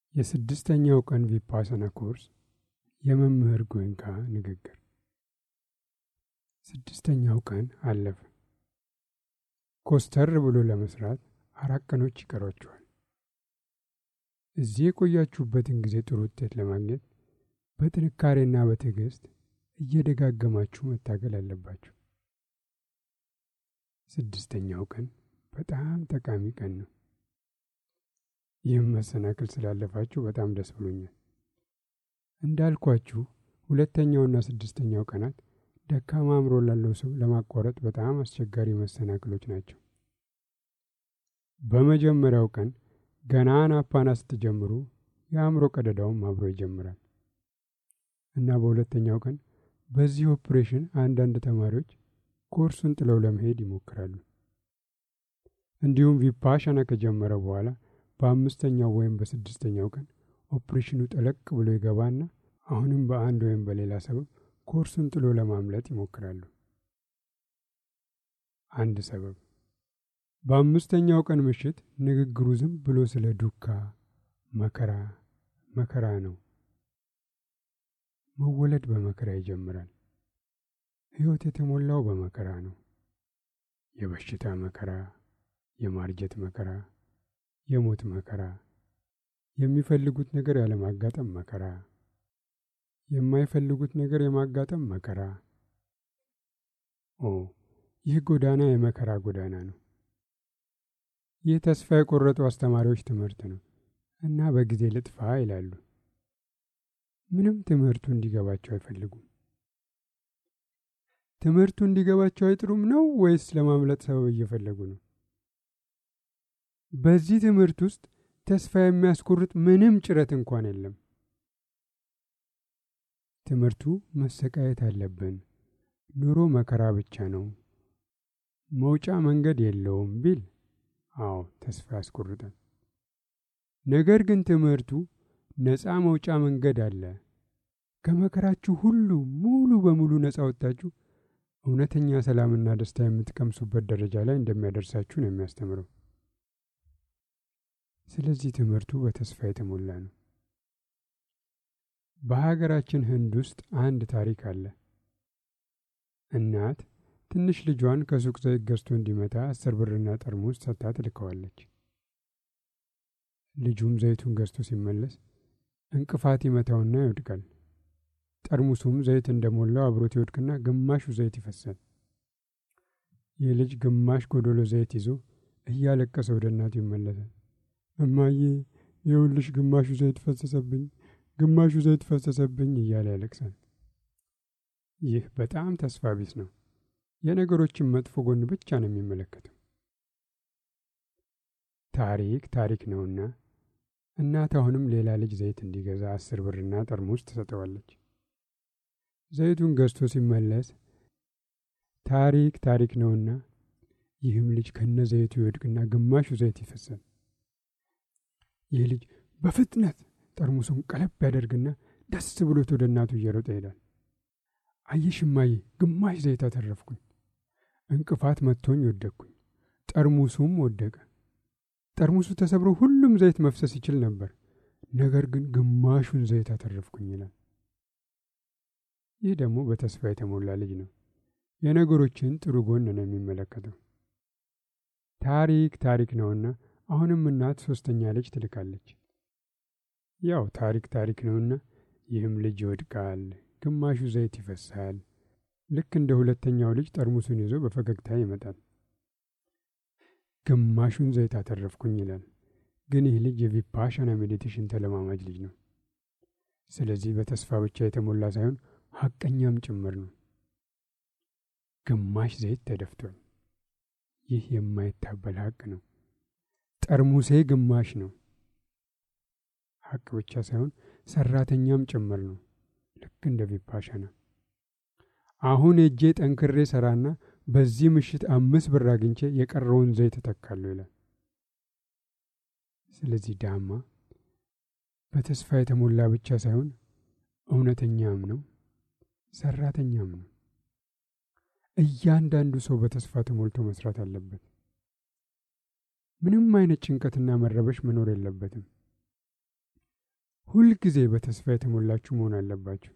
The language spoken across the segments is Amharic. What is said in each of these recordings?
የስድስተኛው ቀን ቪፓሰና ኮርስ የመምህር ጎይንካ ንግግር። ስድስተኛው ቀን አለፈ። ኮስተር ብሎ ለመስራት አራት ቀኖች ይቀሯችኋል። እዚህ የቆያችሁበትን ጊዜ ጥሩ ውጤት ለማግኘት በጥንካሬና በትዕግስት እየደጋገማችሁ መታገል አለባችሁ። ስድስተኛው ቀን በጣም ጠቃሚ ቀን ነው። ይህም መሰናክል ስላለፋችሁ በጣም ደስ ብሎኛል። እንዳልኳችሁ ሁለተኛውና ስድስተኛው ቀናት ደካማ አእምሮ ላለው ሰው ለማቋረጥ በጣም አስቸጋሪ መሰናክሎች ናቸው። በመጀመሪያው ቀን ገና አናፓና ስትጀምሩ የአእምሮ ቀደዳውም አብሮ ይጀምራል እና በሁለተኛው ቀን በዚህ ኦፕሬሽን አንዳንድ ተማሪዎች ኮርሱን ጥለው ለመሄድ ይሞክራሉ። እንዲሁም ቪፓሻና ከጀመረ በኋላ በአምስተኛው ወይም በስድስተኛው ቀን ኦፕሬሽኑ ጠለቅ ብሎ ይገባና አሁንም በአንድ ወይም በሌላ ሰበብ ኮርሱን ጥሎ ለማምለጥ ይሞክራሉ። አንድ ሰበብ በአምስተኛው ቀን ምሽት ንግግሩ ዝም ብሎ ስለ ዱካ፣ መከራ መከራ ነው። መወለድ በመከራ ይጀምራል። ሕይወት የተሞላው በመከራ ነው። የበሽታ መከራ፣ የማርጀት መከራ፣ የሞት መከራ፣ የሚፈልጉት ነገር ያለማጋጠም መከራ፣ የማይፈልጉት ነገር የማጋጠም መከራ። ኦ ይህ ጎዳና የመከራ ጎዳና ነው። ይህ ተስፋ የቆረጡ አስተማሪዎች ትምህርት ነው እና በጊዜ ልጥፋ ይላሉ። ምንም ትምህርቱ እንዲገባቸው አይፈልጉም። ትምህርቱ እንዲገባቸው አይጥሩም ነው ወይስ ለማምለጥ ሰበብ እየፈለጉ ነው? በዚህ ትምህርት ውስጥ ተስፋ የሚያስቆርጥ ምንም ጭረት እንኳን የለም። ትምህርቱ መሰቃየት አለብን፣ ኑሮ መከራ ብቻ ነው፣ መውጫ መንገድ የለውም ቢል አዎ ተስፋ ያስቆርጣል። ነገር ግን ትምህርቱ ነፃ መውጫ መንገድ አለ፣ ከመከራችሁ ሁሉ ሙሉ በሙሉ ነፃ ወጥታችሁ እውነተኛ ሰላምና ደስታ የምትቀምሱበት ደረጃ ላይ እንደሚያደርሳችሁ ነው የሚያስተምረው። ስለዚህ ትምህርቱ በተስፋ የተሞላ ነው። በሀገራችን ህንድ ውስጥ አንድ ታሪክ አለ። እናት ትንሽ ልጇን ከሱቅ ዘይት ገዝቶ እንዲመታ አስር ብርና ጠርሙስ ሰጥታ ትልከዋለች። ልጁም ዘይቱን ገዝቶ ሲመለስ እንቅፋት ይመታውና ይወድቃል። ጠርሙሱም ዘይት እንደሞላው አብሮት ይወድቅና ግማሹ ዘይት ይፈሳል። ይህ ልጅ ግማሽ ጎዶሎ ዘይት ይዞ እያለቀሰ ወደ እናቱ ይመለሳል። እማዬ የውልሽ ግማሹ ዘይት ፈሰሰብኝ፣ ግማሹ ዘይት ፈሰሰብኝ እያለ ያለቅሳል። ይህ በጣም ተስፋ ቢስ ነው። የነገሮችን መጥፎ ጎን ብቻ ነው የሚመለከተው። ታሪክ ታሪክ ነውና እናት አሁንም ሌላ ልጅ ዘይት እንዲገዛ አስር ብርና ጠርሙስ ትሰጠዋለች። ዘይቱን ገዝቶ ሲመለስ ታሪክ ታሪክ ነውና ይህም ልጅ ከነ ዘይቱ ይወድቅና ግማሹ ዘይት ይፈሳል። ይህ ልጅ በፍጥነት ጠርሙሱን ቀለብ ያደርግና ደስ ብሎት ወደ እናቱ እየሮጠ ይሄዳል። አየሽ እማዬ፣ ግማሽ ዘይት አተረፍኩኝ። እንቅፋት መጥቶኝ ወደቅኩኝ። ጠርሙሱም ወደቀ። ጠርሙሱ ተሰብሮ ሁሉም ዘይት መፍሰስ ይችል ነበር፣ ነገር ግን ግማሹን ዘይት አተረፍኩኝ ይላል። ይህ ደግሞ በተስፋ የተሞላ ልጅ ነው። የነገሮችን ጥሩ ጎን ነው የሚመለከተው። ታሪክ ታሪክ ነውና አሁንም እናት ሶስተኛ ልጅ ትልካለች። ያው ታሪክ ታሪክ ነውና ይህም ልጅ ይወድቃል፣ ግማሹ ዘይት ይፈሳል። ልክ እንደ ሁለተኛው ልጅ ጠርሙሱን ይዞ በፈገግታ ይመጣል። ግማሹን ዘይት አተረፍኩኝ ይላል። ግን ይህ ልጅ የቪፓሻና ሜዲቴሽን ተለማማጅ ልጅ ነው። ስለዚህ በተስፋ ብቻ የተሞላ ሳይሆን ሐቀኛም ጭምር ነው። ግማሽ ዘይት ተደፍቷል። ይህ የማይታበል ሐቅ ነው። ጠርሙሴ ግማሽ ነው። ሐቅ ብቻ ሳይሆን ሰራተኛም ጭምር ነው። ልክ እንደ ቪፓሻና አሁን እጄ ጠንክሬ ሰራና በዚህ ምሽት አምስት ብር አግኝቼ የቀረውን ዘይት እተካለሁ ይላል። ስለዚህ ዳማ በተስፋ የተሞላ ብቻ ሳይሆን እውነተኛም ነው፣ ሰራተኛም ነው። እያንዳንዱ ሰው በተስፋ ተሞልቶ መስራት አለበት። ምንም አይነት ጭንቀትና መረበሽ መኖር የለበትም። ሁልጊዜ በተስፋ የተሞላችሁ መሆን አለባችሁ።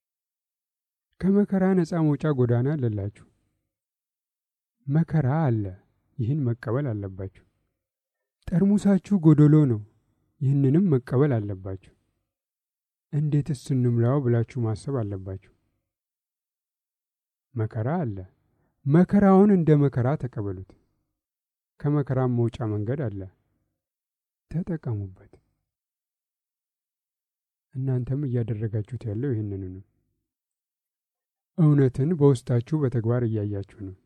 ከመከራ ነፃ መውጫ ጎዳና አለላችሁ። መከራ አለ፣ ይህን መቀበል አለባችሁ። ጠርሙሳችሁ ጎደሎ ነው፣ ይህንንም መቀበል አለባችሁ። እንዴትስ እንምላው ብላችሁ ማሰብ አለባችሁ። መከራ አለ፣ መከራውን እንደ መከራ ተቀበሉት። ከመከራም መውጫ መንገድ አለ፣ ተጠቀሙበት። እናንተም እያደረጋችሁት ያለው ይህንኑ ነው። እውነትን በውስጣችሁ በተግባር እያያችሁ ነው።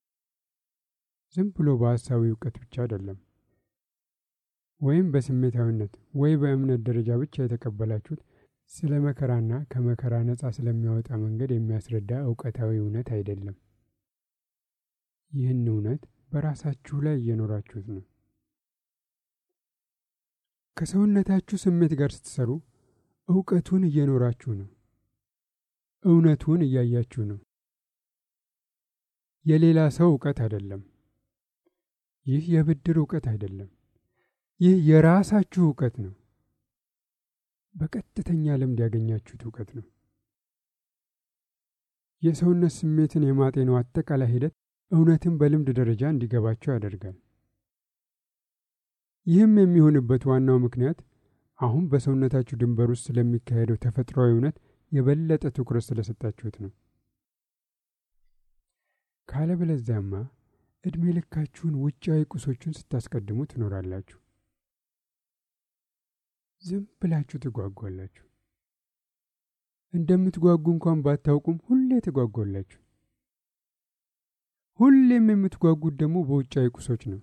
ዝም ብሎ በሐሳዊ እውቀት ብቻ አይደለም፣ ወይም በስሜታዊነት ወይ በእምነት ደረጃ ብቻ የተቀበላችሁት ስለ መከራና ከመከራ ነፃ ስለሚያወጣ መንገድ የሚያስረዳ እውቀታዊ እውነት አይደለም። ይህን እውነት በራሳችሁ ላይ እየኖራችሁት ነው። ከሰውነታችሁ ስሜት ጋር ስትሰሩ እውቀቱን እየኖራችሁ ነው። እውነቱን እያያችሁ ነው። የሌላ ሰው እውቀት አይደለም። ይህ የብድር እውቀት አይደለም። ይህ የራሳችሁ እውቀት ነው። በቀጥተኛ ልምድ ያገኛችሁት እውቀት ነው። የሰውነት ስሜትን የማጤነው አጠቃላይ ሂደት እውነትን በልምድ ደረጃ እንዲገባቸው ያደርጋል። ይህም የሚሆንበት ዋናው ምክንያት አሁን በሰውነታችሁ ድንበር ውስጥ ስለሚካሄደው ተፈጥሯዊ እውነት የበለጠ ትኩረት ስለሰጣችሁት ነው። ካለበለዚያማ ዕድሜ ልካችሁን ውጫዊ ቁሶቹን ስታስቀድሙ ትኖራላችሁ። ዝም ብላችሁ ትጓጓላችሁ። እንደምትጓጉ እንኳን ባታውቁም ሁሌ ትጓጓላችሁ። ሁሌም የምትጓጉት ደግሞ በውጫዊ ቁሶች ነው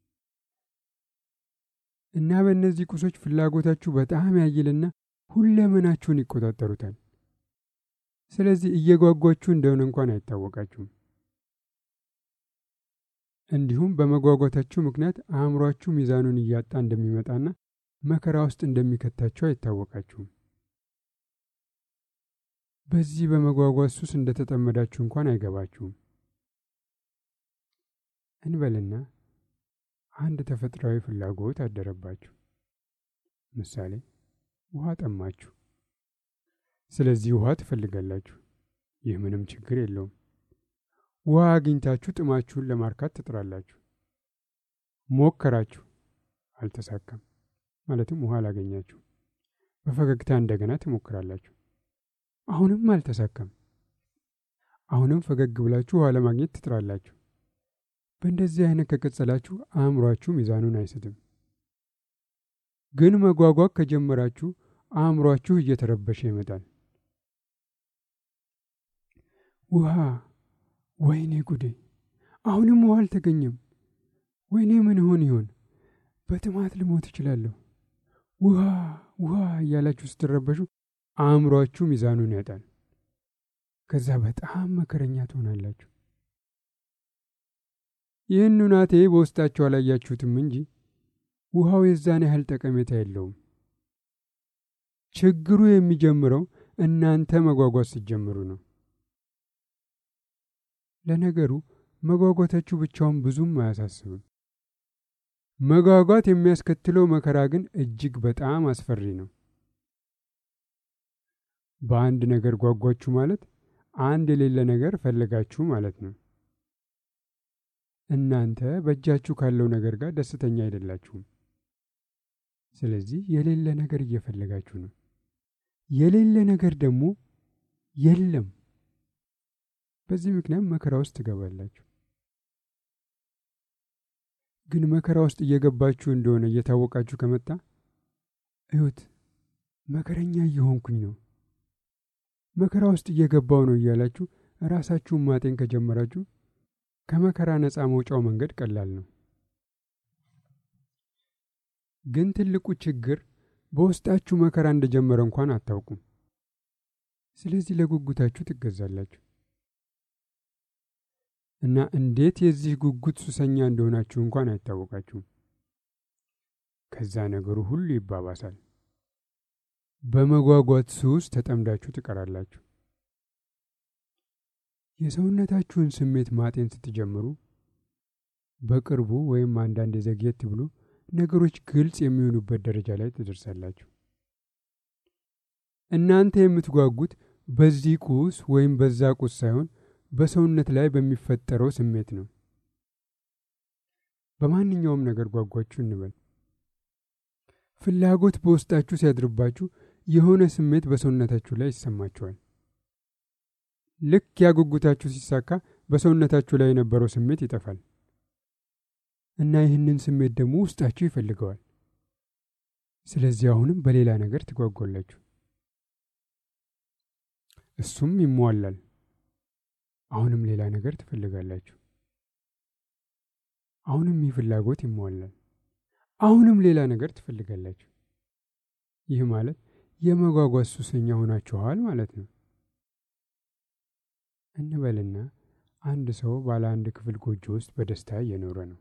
እና በእነዚህ ቁሶች ፍላጎታችሁ በጣም ያይልና ሁለመናችሁን ይቆጣጠሩታል። ስለዚህ እየጓጓችሁ እንደሆነ እንኳን አይታወቃችሁም። እንዲሁም በመጓጓታችሁ ምክንያት አእምሯችሁ ሚዛኑን እያጣ እንደሚመጣና መከራ ውስጥ እንደሚከታችሁ አይታወቃችሁም። በዚህ በመጓጓት ሱስ እንደተጠመዳችሁ እንኳን አይገባችሁም። እንበልና አንድ ተፈጥሯዊ ፍላጎት አደረባችሁ። ምሳሌ ውሃ ጠማችሁ። ስለዚህ ውሃ ትፈልጋላችሁ። ይህ ምንም ችግር የለውም። ውሃ አግኝታችሁ ጥማችሁን ለማርካት ትጥራላችሁ። ሞከራችሁ፣ አልተሳካም። ማለትም ውሃ አላገኛችሁ። በፈገግታ እንደገና ትሞክራላችሁ። አሁንም አልተሳካም። አሁንም ፈገግ ብላችሁ ውሃ ለማግኘት ትጥራላችሁ። በእንደዚህ አይነት ከቀጸላችሁ አእምሯችሁ ሚዛኑን አይስትም። ግን መጓጓት ከጀመራችሁ አእምሯችሁ እየተረበሸ ይመጣል። ውሃ፣ ወይኔ ጉዴ! አሁንም ውሃ አልተገኘም። ወይኔ ምን ይሆን ይሆን? በጥማት ልሞት እችላለሁ። ውሃ ውሃ እያላችሁ ስትረበሹ አእምሯችሁ ሚዛኑን ያጣል። ከዛ በጣም መከረኛ ትሆናላችሁ። ይህን ሁናቴ በውስጣችሁ አላያችሁትም እንጂ ውሃው የዛን ያህል ጠቀሜታ የለውም። ችግሩ የሚጀምረው እናንተ መጓጓት ስትጀምሩ ነው። ለነገሩ መጓጓታችሁ ብቻውን ብዙም አያሳስብም። መጓጓት የሚያስከትለው መከራ ግን እጅግ በጣም አስፈሪ ነው። በአንድ ነገር ጓጓችሁ ማለት አንድ የሌለ ነገር ፈለጋችሁ ማለት ነው። እናንተ በእጃችሁ ካለው ነገር ጋር ደስተኛ አይደላችሁም። ስለዚህ የሌለ ነገር እየፈለጋችሁ ነው። የሌለ ነገር ደግሞ የለም። በዚህ ምክንያት መከራ ውስጥ ትገባላችሁ። ግን መከራ ውስጥ እየገባችሁ እንደሆነ እየታወቃችሁ ከመጣ እዩት፣ መከረኛ እየሆንኩኝ ነው፣ መከራ ውስጥ እየገባው ነው እያላችሁ ራሳችሁን ማጤን ከጀመራችሁ ከመከራ ነፃ መውጫው መንገድ ቀላል ነው። ግን ትልቁ ችግር በውስጣችሁ መከራ እንደጀመረ እንኳን አታውቁም። ስለዚህ ለጉጉታችሁ ትገዛላችሁ እና እንዴት የዚህ ጉጉት ሱሰኛ እንደሆናችሁ እንኳን አይታወቃችሁም። ከዛ ነገሩ ሁሉ ይባባሳል። በመጓጓት ሱስ ተጠምዳችሁ ትቀራላችሁ። የሰውነታችሁን ስሜት ማጤን ስትጀምሩ በቅርቡ ወይም አንዳንድ ዘግየት ብሎ ነገሮች ግልጽ የሚሆኑበት ደረጃ ላይ ትደርሳላችሁ። እናንተ የምትጓጉት በዚህ ቁስ ወይም በዛ ቁስ ሳይሆን በሰውነት ላይ በሚፈጠረው ስሜት ነው። በማንኛውም ነገር ጓጓችሁ እንበል። ፍላጎት በውስጣችሁ ሲያድርባችሁ የሆነ ስሜት በሰውነታችሁ ላይ ይሰማችኋል። ልክ ያጉጉታችሁ ሲሳካ በሰውነታችሁ ላይ የነበረው ስሜት ይጠፋል እና ይህንን ስሜት ደግሞ ውስጣችሁ ይፈልገዋል። ስለዚህ አሁንም በሌላ ነገር ትጓጓላችሁ፣ እሱም ይሟላል። አሁንም ሌላ ነገር ትፈልጋላችሁ። አሁንም ይህ ፍላጎት ይሟላል። አሁንም ሌላ ነገር ትፈልጋላችሁ። ይህ ማለት የመጓጓት ሱሰኛ ሆናችኋል ማለት ነው። እንበልና አንድ ሰው ባለ አንድ ክፍል ጎጆ ውስጥ በደስታ እየኖረ ነው።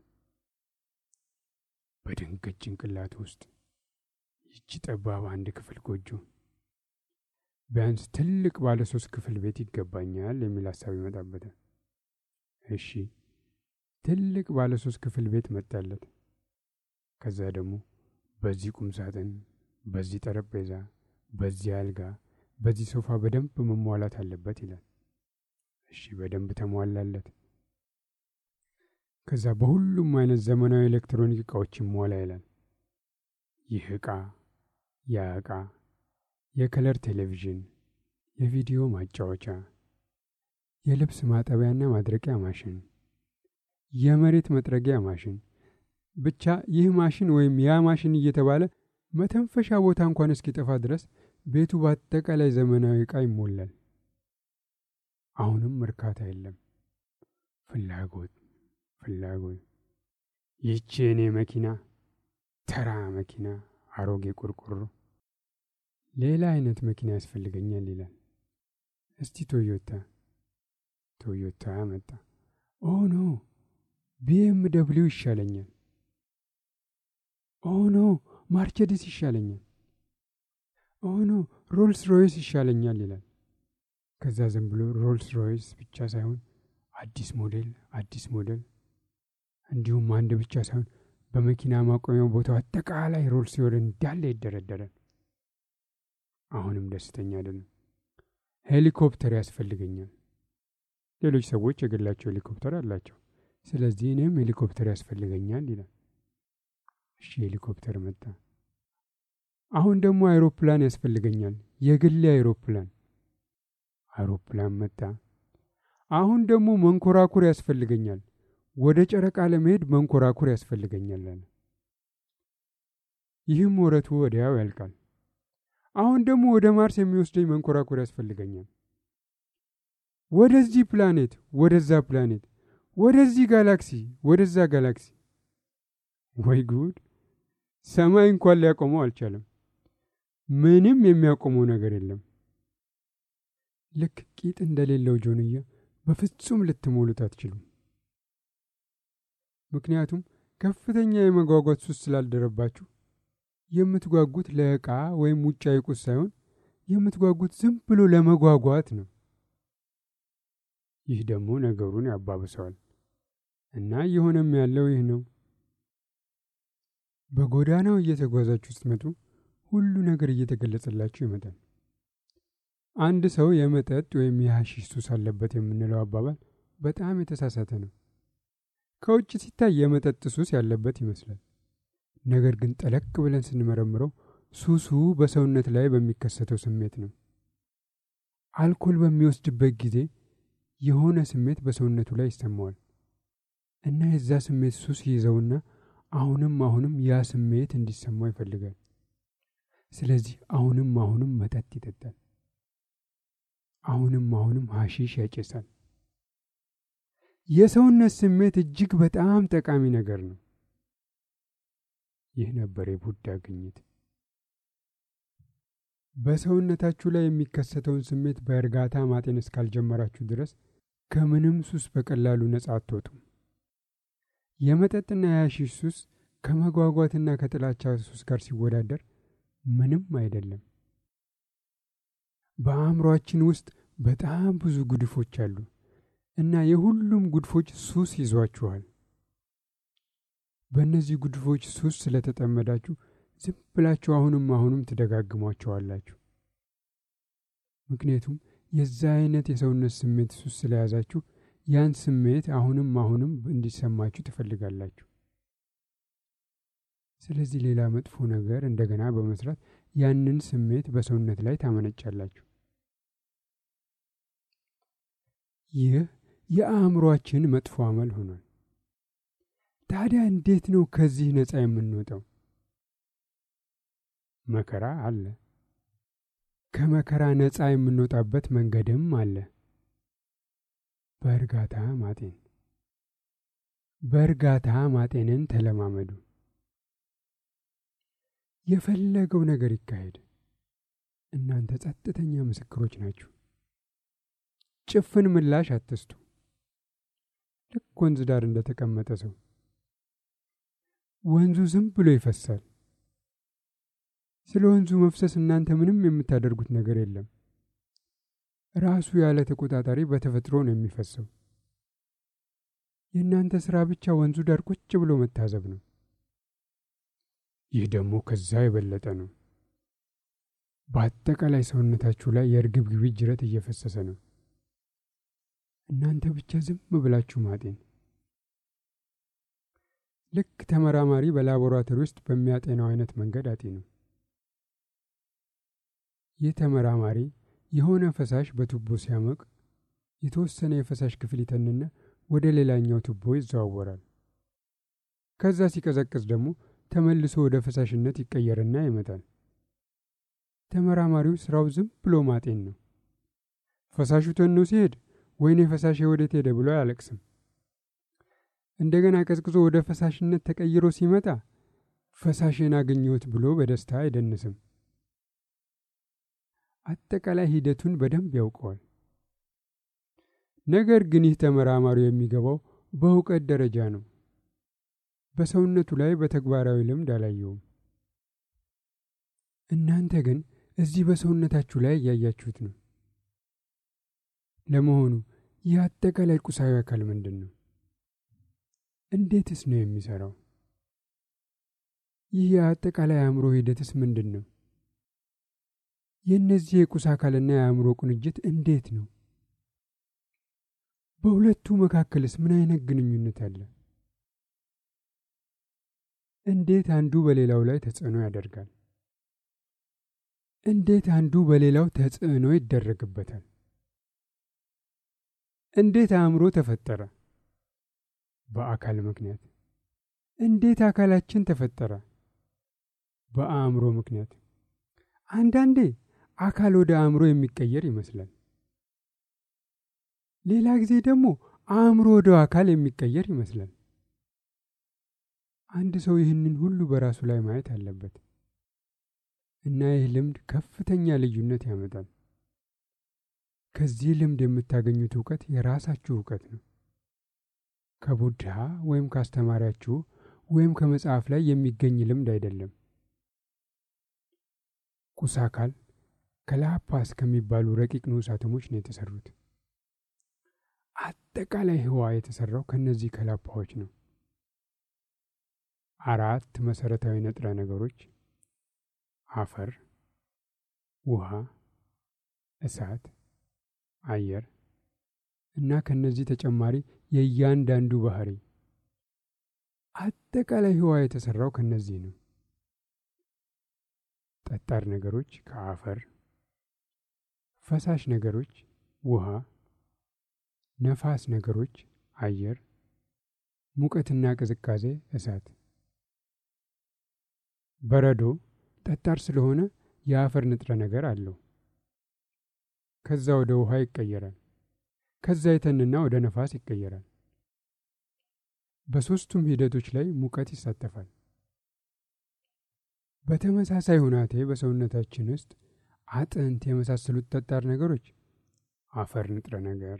በድንገት ጭንቅላት ውስጥ ይቺ ጠባብ አንድ ክፍል ጎጆ ቢያንስ ትልቅ ባለ ሶስት ክፍል ቤት ይገባኛል የሚል ሀሳብ ይመጣበታል። እሺ ትልቅ ባለ ሶስት ክፍል ቤት መጣለት። ከዛ ደግሞ በዚህ ቁም ሳጥን፣ በዚህ ጠረጴዛ፣ በዚህ አልጋ፣ በዚህ ሶፋ በደንብ መሟላት አለበት ይላል። እሺ በደንብ ተሟላለት። ከዛ በሁሉም አይነት ዘመናዊ ኤሌክትሮኒክ እቃዎች ይሟላ ይላል። ይህ እቃ፣ ያ እቃ፣ የከለር ቴሌቪዥን፣ የቪዲዮ ማጫወቻ፣ የልብስ ማጠቢያና ማድረቂያ ማሽን፣ የመሬት መጥረጊያ ማሽን፣ ብቻ ይህ ማሽን ወይም ያ ማሽን እየተባለ መተንፈሻ ቦታ እንኳን እስኪጠፋ ድረስ ቤቱ በአጠቃላይ ዘመናዊ ዕቃ ይሞላል። አሁንም እርካታ የለም። ፍላጎት ፍላጎት። ይህቺ የኔ መኪና ተራ መኪና፣ አሮጌ ቆርቆሮ፣ ሌላ አይነት መኪና ያስፈልገኛል ይላል። እስቲ ቶዮታ ቶዮታ መጣ። ኦ ኖ ቢኤም ደብሊው ይሻለኛል። ኦ ኖ ማርቸዲስ ይሻለኛል። ኦ ኖ ሮልስ ሮይስ ይሻለኛል ይላል። ከዛ ዝም ብሎ ሮልስ ሮይስ ብቻ ሳይሆን አዲስ ሞዴል አዲስ ሞዴል እንዲሁም አንድ ብቻ ሳይሆን በመኪና ማቆሚያው ቦታው አጠቃላይ ሮልስ ሲሆን እንዳለ ይደረደራል። አሁንም ደስተኛ አይደለም። ሄሊኮፕተር ያስፈልገኛል። ሌሎች ሰዎች የግላቸው ሄሊኮፕተር አላቸው። ስለዚህ እኔም ሄሊኮፕተር ያስፈልገኛል ይላል። እሺ ሄሊኮፕተር መጣ። አሁን ደግሞ አይሮፕላን ያስፈልገኛል፣ የግሌ አይሮፕላን። አይሮፕላን መጣ። አሁን ደግሞ መንኮራኩር ያስፈልገኛል፣ ወደ ጨረቃ ለመሄድ መንኮራኩር ያስፈልገኛል አለ። ይህም ወረቱ ወዲያው ያልቃል። አሁን ደግሞ ወደ ማርስ የሚወስደኝ መንኮራኩር ያስፈልገኛል፣ ወደዚህ ፕላኔት፣ ወደዛ ፕላኔት፣ ወደዚህ ጋላክሲ፣ ወደዛ ጋላክሲ። ወይ ጉድ! ሰማይ እንኳን ሊያቆመው አልቻለም። ምንም የሚያቆመው ነገር የለም። ልክ ቂጥ እንደሌለው ጆንያ በፍጹም ልትሞሉት አትችሉም። ምክንያቱም ከፍተኛ የመጓጓት ሱስ ስላልደረባችሁ የምትጓጉት ለዕቃ ወይም ውጫዊ ቁስ ሳይሆን የምትጓጉት ዝም ብሎ ለመጓጓት ነው። ይህ ደግሞ ነገሩን ያባብሰዋል እና እየሆነም ያለው ይህ ነው። በጎዳናው እየተጓዛችሁ ስትመጡ ሁሉ ነገር እየተገለጸላችሁ ይመጣል። አንድ ሰው የመጠጥ ወይም የሐሺሽ ሱስ አለበት የምንለው አባባል በጣም የተሳሳተ ነው። ከውጭ ሲታይ የመጠጥ ሱስ ያለበት ይመስላል። ነገር ግን ጠለቅ ብለን ስንመረምረው ሱሱ በሰውነት ላይ በሚከሰተው ስሜት ነው። አልኮል በሚወስድበት ጊዜ የሆነ ስሜት በሰውነቱ ላይ ይሰማዋል እና የዛ ስሜት ሱስ ይዘውና አሁንም አሁንም ያ ስሜት እንዲሰማው ይፈልጋል። ስለዚህ አሁንም አሁንም መጠጥ ይጠጣል። አሁንም አሁንም ሐሺሽ ያጨሳል። የሰውነት ስሜት እጅግ በጣም ጠቃሚ ነገር ነው። ይህ ነበር የቡዳ ግኝት። በሰውነታችሁ ላይ የሚከሰተውን ስሜት በእርጋታ ማጤን እስካልጀመራችሁ ድረስ ከምንም ሱስ በቀላሉ ነጻ አትወጡም። የመጠጥና የሐሺሽ ሱስ ከመጓጓትና ከጥላቻ ሱስ ጋር ሲወዳደር ምንም አይደለም። በአእምሯችን ውስጥ በጣም ብዙ ጉድፎች አሉ እና የሁሉም ጉድፎች ሱስ ይዟችኋል። በእነዚህ ጉድፎች ሱስ ስለተጠመዳችሁ ዝም ብላችሁ አሁንም አሁንም ትደጋግሟቸዋላችሁ። ምክንያቱም የዛ አይነት የሰውነት ስሜት ሱስ ስለያዛችሁ ያን ስሜት አሁንም አሁንም እንዲሰማችሁ ትፈልጋላችሁ። ስለዚህ ሌላ መጥፎ ነገር እንደገና በመስራት ያንን ስሜት በሰውነት ላይ ታመነጫላችሁ። ይህ የአእምሯችን መጥፎ አመል ሆኗል። ታዲያ እንዴት ነው ከዚህ ነፃ የምንወጣው? መከራ አለ። ከመከራ ነፃ የምንወጣበት መንገድም አለ። በእርጋታ ማጤን። በእርጋታ ማጤንን ተለማመዱ። የፈለገው ነገር ይካሄድ፣ እናንተ ጸጥተኛ ምስክሮች ናችሁ። ጭፍን ምላሽ አትስጡ። ልክ ወንዝ ዳር እንደተቀመጠ ሰው ወንዙ ዝም ብሎ ይፈሳል። ስለ ወንዙ መፍሰስ እናንተ ምንም የምታደርጉት ነገር የለም። ራሱ ያለ ተቆጣጣሪ በተፈጥሮ ነው የሚፈሰው። የእናንተ ሥራ ብቻ ወንዙ ዳር ቁጭ ብሎ መታዘብ ነው። ይህ ደግሞ ከዛ የበለጠ ነው። በአጠቃላይ ሰውነታችሁ ላይ የእርግብግቢ ጅረት እየፈሰሰ ነው። እናንተ ብቻ ዝም ብላችሁ ማጤን። ልክ ተመራማሪ በላቦራቶሪ ውስጥ በሚያጤነው አይነት መንገድ አጤኑ። ይህ ተመራማሪ የሆነ ፈሳሽ በቱቦ ሲያመቅ የተወሰነ የፈሳሽ ክፍል ይተንና ወደ ሌላኛው ቱቦ ይዘዋወራል። ከዛ ሲቀዘቅዝ ደግሞ ተመልሶ ወደ ፈሳሽነት ይቀየርና ይመጣል። ተመራማሪው ስራው ዝም ብሎ ማጤን ነው። ፈሳሹ ተኖ ሲሄድ ወይኔ ፈሳሽ ወዴት ሄደ ብሎ አያለቅስም። እንደገና ቀዝቅዞ ወደ ፈሳሽነት ተቀይሮ ሲመጣ ፈሳሽን አገኘሁት ብሎ በደስታ አይደንስም። አጠቃላይ ሂደቱን በደንብ ያውቀዋል። ነገር ግን ይህ ተመራማሪው የሚገባው በእውቀት ደረጃ ነው። በሰውነቱ ላይ በተግባራዊ ልምድ አላየውም። እናንተ ግን እዚህ በሰውነታችሁ ላይ እያያችሁት ነው። ለመሆኑ ይህ አጠቃላይ ቁሳዊ አካል ምንድን ነው? እንዴትስ ነው የሚሰራው? ይህ የአጠቃላይ አእምሮ ሂደትስ ምንድን ነው? የእነዚህ የቁስ አካልና የአእምሮ ቁንጅት እንዴት ነው? በሁለቱ መካከልስ ምን አይነት ግንኙነት አለ? እንዴት አንዱ በሌላው ላይ ተጽዕኖ ያደርጋል? እንዴት አንዱ በሌላው ተጽዕኖ ይደረግበታል? እንዴት አእምሮ ተፈጠረ? በአካል ምክንያት። እንዴት አካላችን ተፈጠረ? በአእምሮ ምክንያት። አንዳንዴ አካል ወደ አእምሮ የሚቀየር ይመስላል። ሌላ ጊዜ ደግሞ አእምሮ ወደ አካል የሚቀየር ይመስላል። አንድ ሰው ይህንን ሁሉ በራሱ ላይ ማየት አለበት እና ይህ ልምድ ከፍተኛ ልዩነት ያመጣል። ከዚህ ልምድ የምታገኙት እውቀት የራሳችሁ እውቀት ነው። ከቡድሃ ወይም ካስተማሪያችሁ ወይም ከመጽሐፍ ላይ የሚገኝ ልምድ አይደለም። ቁስ አካል ከላፓስ ከሚባሉ ረቂቅ ንዑስ አተሞች ነው የተሰሩት። አጠቃላይ ህዋ የተሰራው ከነዚህ ከላፓዎች ነው። አራት መሰረታዊ ንጥረ ነገሮች አፈር፣ ውሃ፣ እሳት፣ አየር እና ከነዚህ ተጨማሪ የእያንዳንዱ ባህሪ። አጠቃላይ ህዋ የተሰራው ከነዚህ ነው። ጠጣር ነገሮች ከአፈር፣ ፈሳሽ ነገሮች ውሃ፣ ነፋስ ነገሮች አየር፣ ሙቀትና ቅዝቃዜ እሳት። በረዶ ጠጣር ስለሆነ የአፈር ንጥረ ነገር አለው። ከዛ ወደ ውሃ ይቀየራል። ከዛ የተንና ወደ ነፋስ ይቀየራል። በሦስቱም ሂደቶች ላይ ሙቀት ይሳተፋል። በተመሳሳይ ሁናቴ በሰውነታችን ውስጥ አጥንት የመሳሰሉት ጠጣር ነገሮች አፈር ንጥረ ነገር፣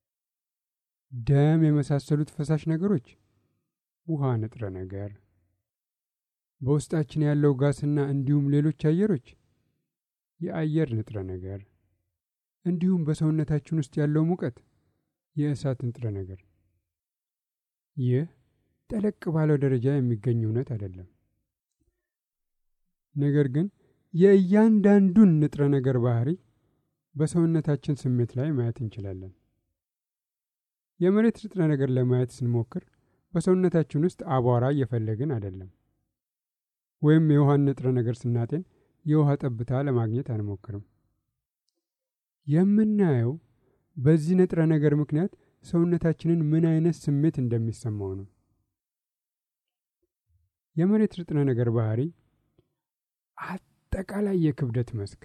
ደም የመሳሰሉት ፈሳሽ ነገሮች ውሃ ንጥረ ነገር፣ በውስጣችን ያለው ጋስና እንዲሁም ሌሎች አየሮች የአየር ንጥረ ነገር፣ እንዲሁም በሰውነታችን ውስጥ ያለው ሙቀት የእሳት ንጥረ ነገር። ይህ ጠለቅ ባለው ደረጃ የሚገኝ እውነት አይደለም። ነገር ግን የእያንዳንዱን ንጥረ ነገር ባህሪ በሰውነታችን ስሜት ላይ ማየት እንችላለን። የመሬት ንጥረ ነገር ለማየት ስንሞክር በሰውነታችን ውስጥ አቧራ እየፈለግን አይደለም። ወይም የውሃን ንጥረ ነገር ስናጤን የውሃ ጠብታ ለማግኘት አንሞክርም። የምናየው በዚህ ንጥረ ነገር ምክንያት ሰውነታችንን ምን አይነት ስሜት እንደሚሰማው ነው። የመሬት ንጥረ ነገር ባህሪ አጠቃላይ የክብደት መስክ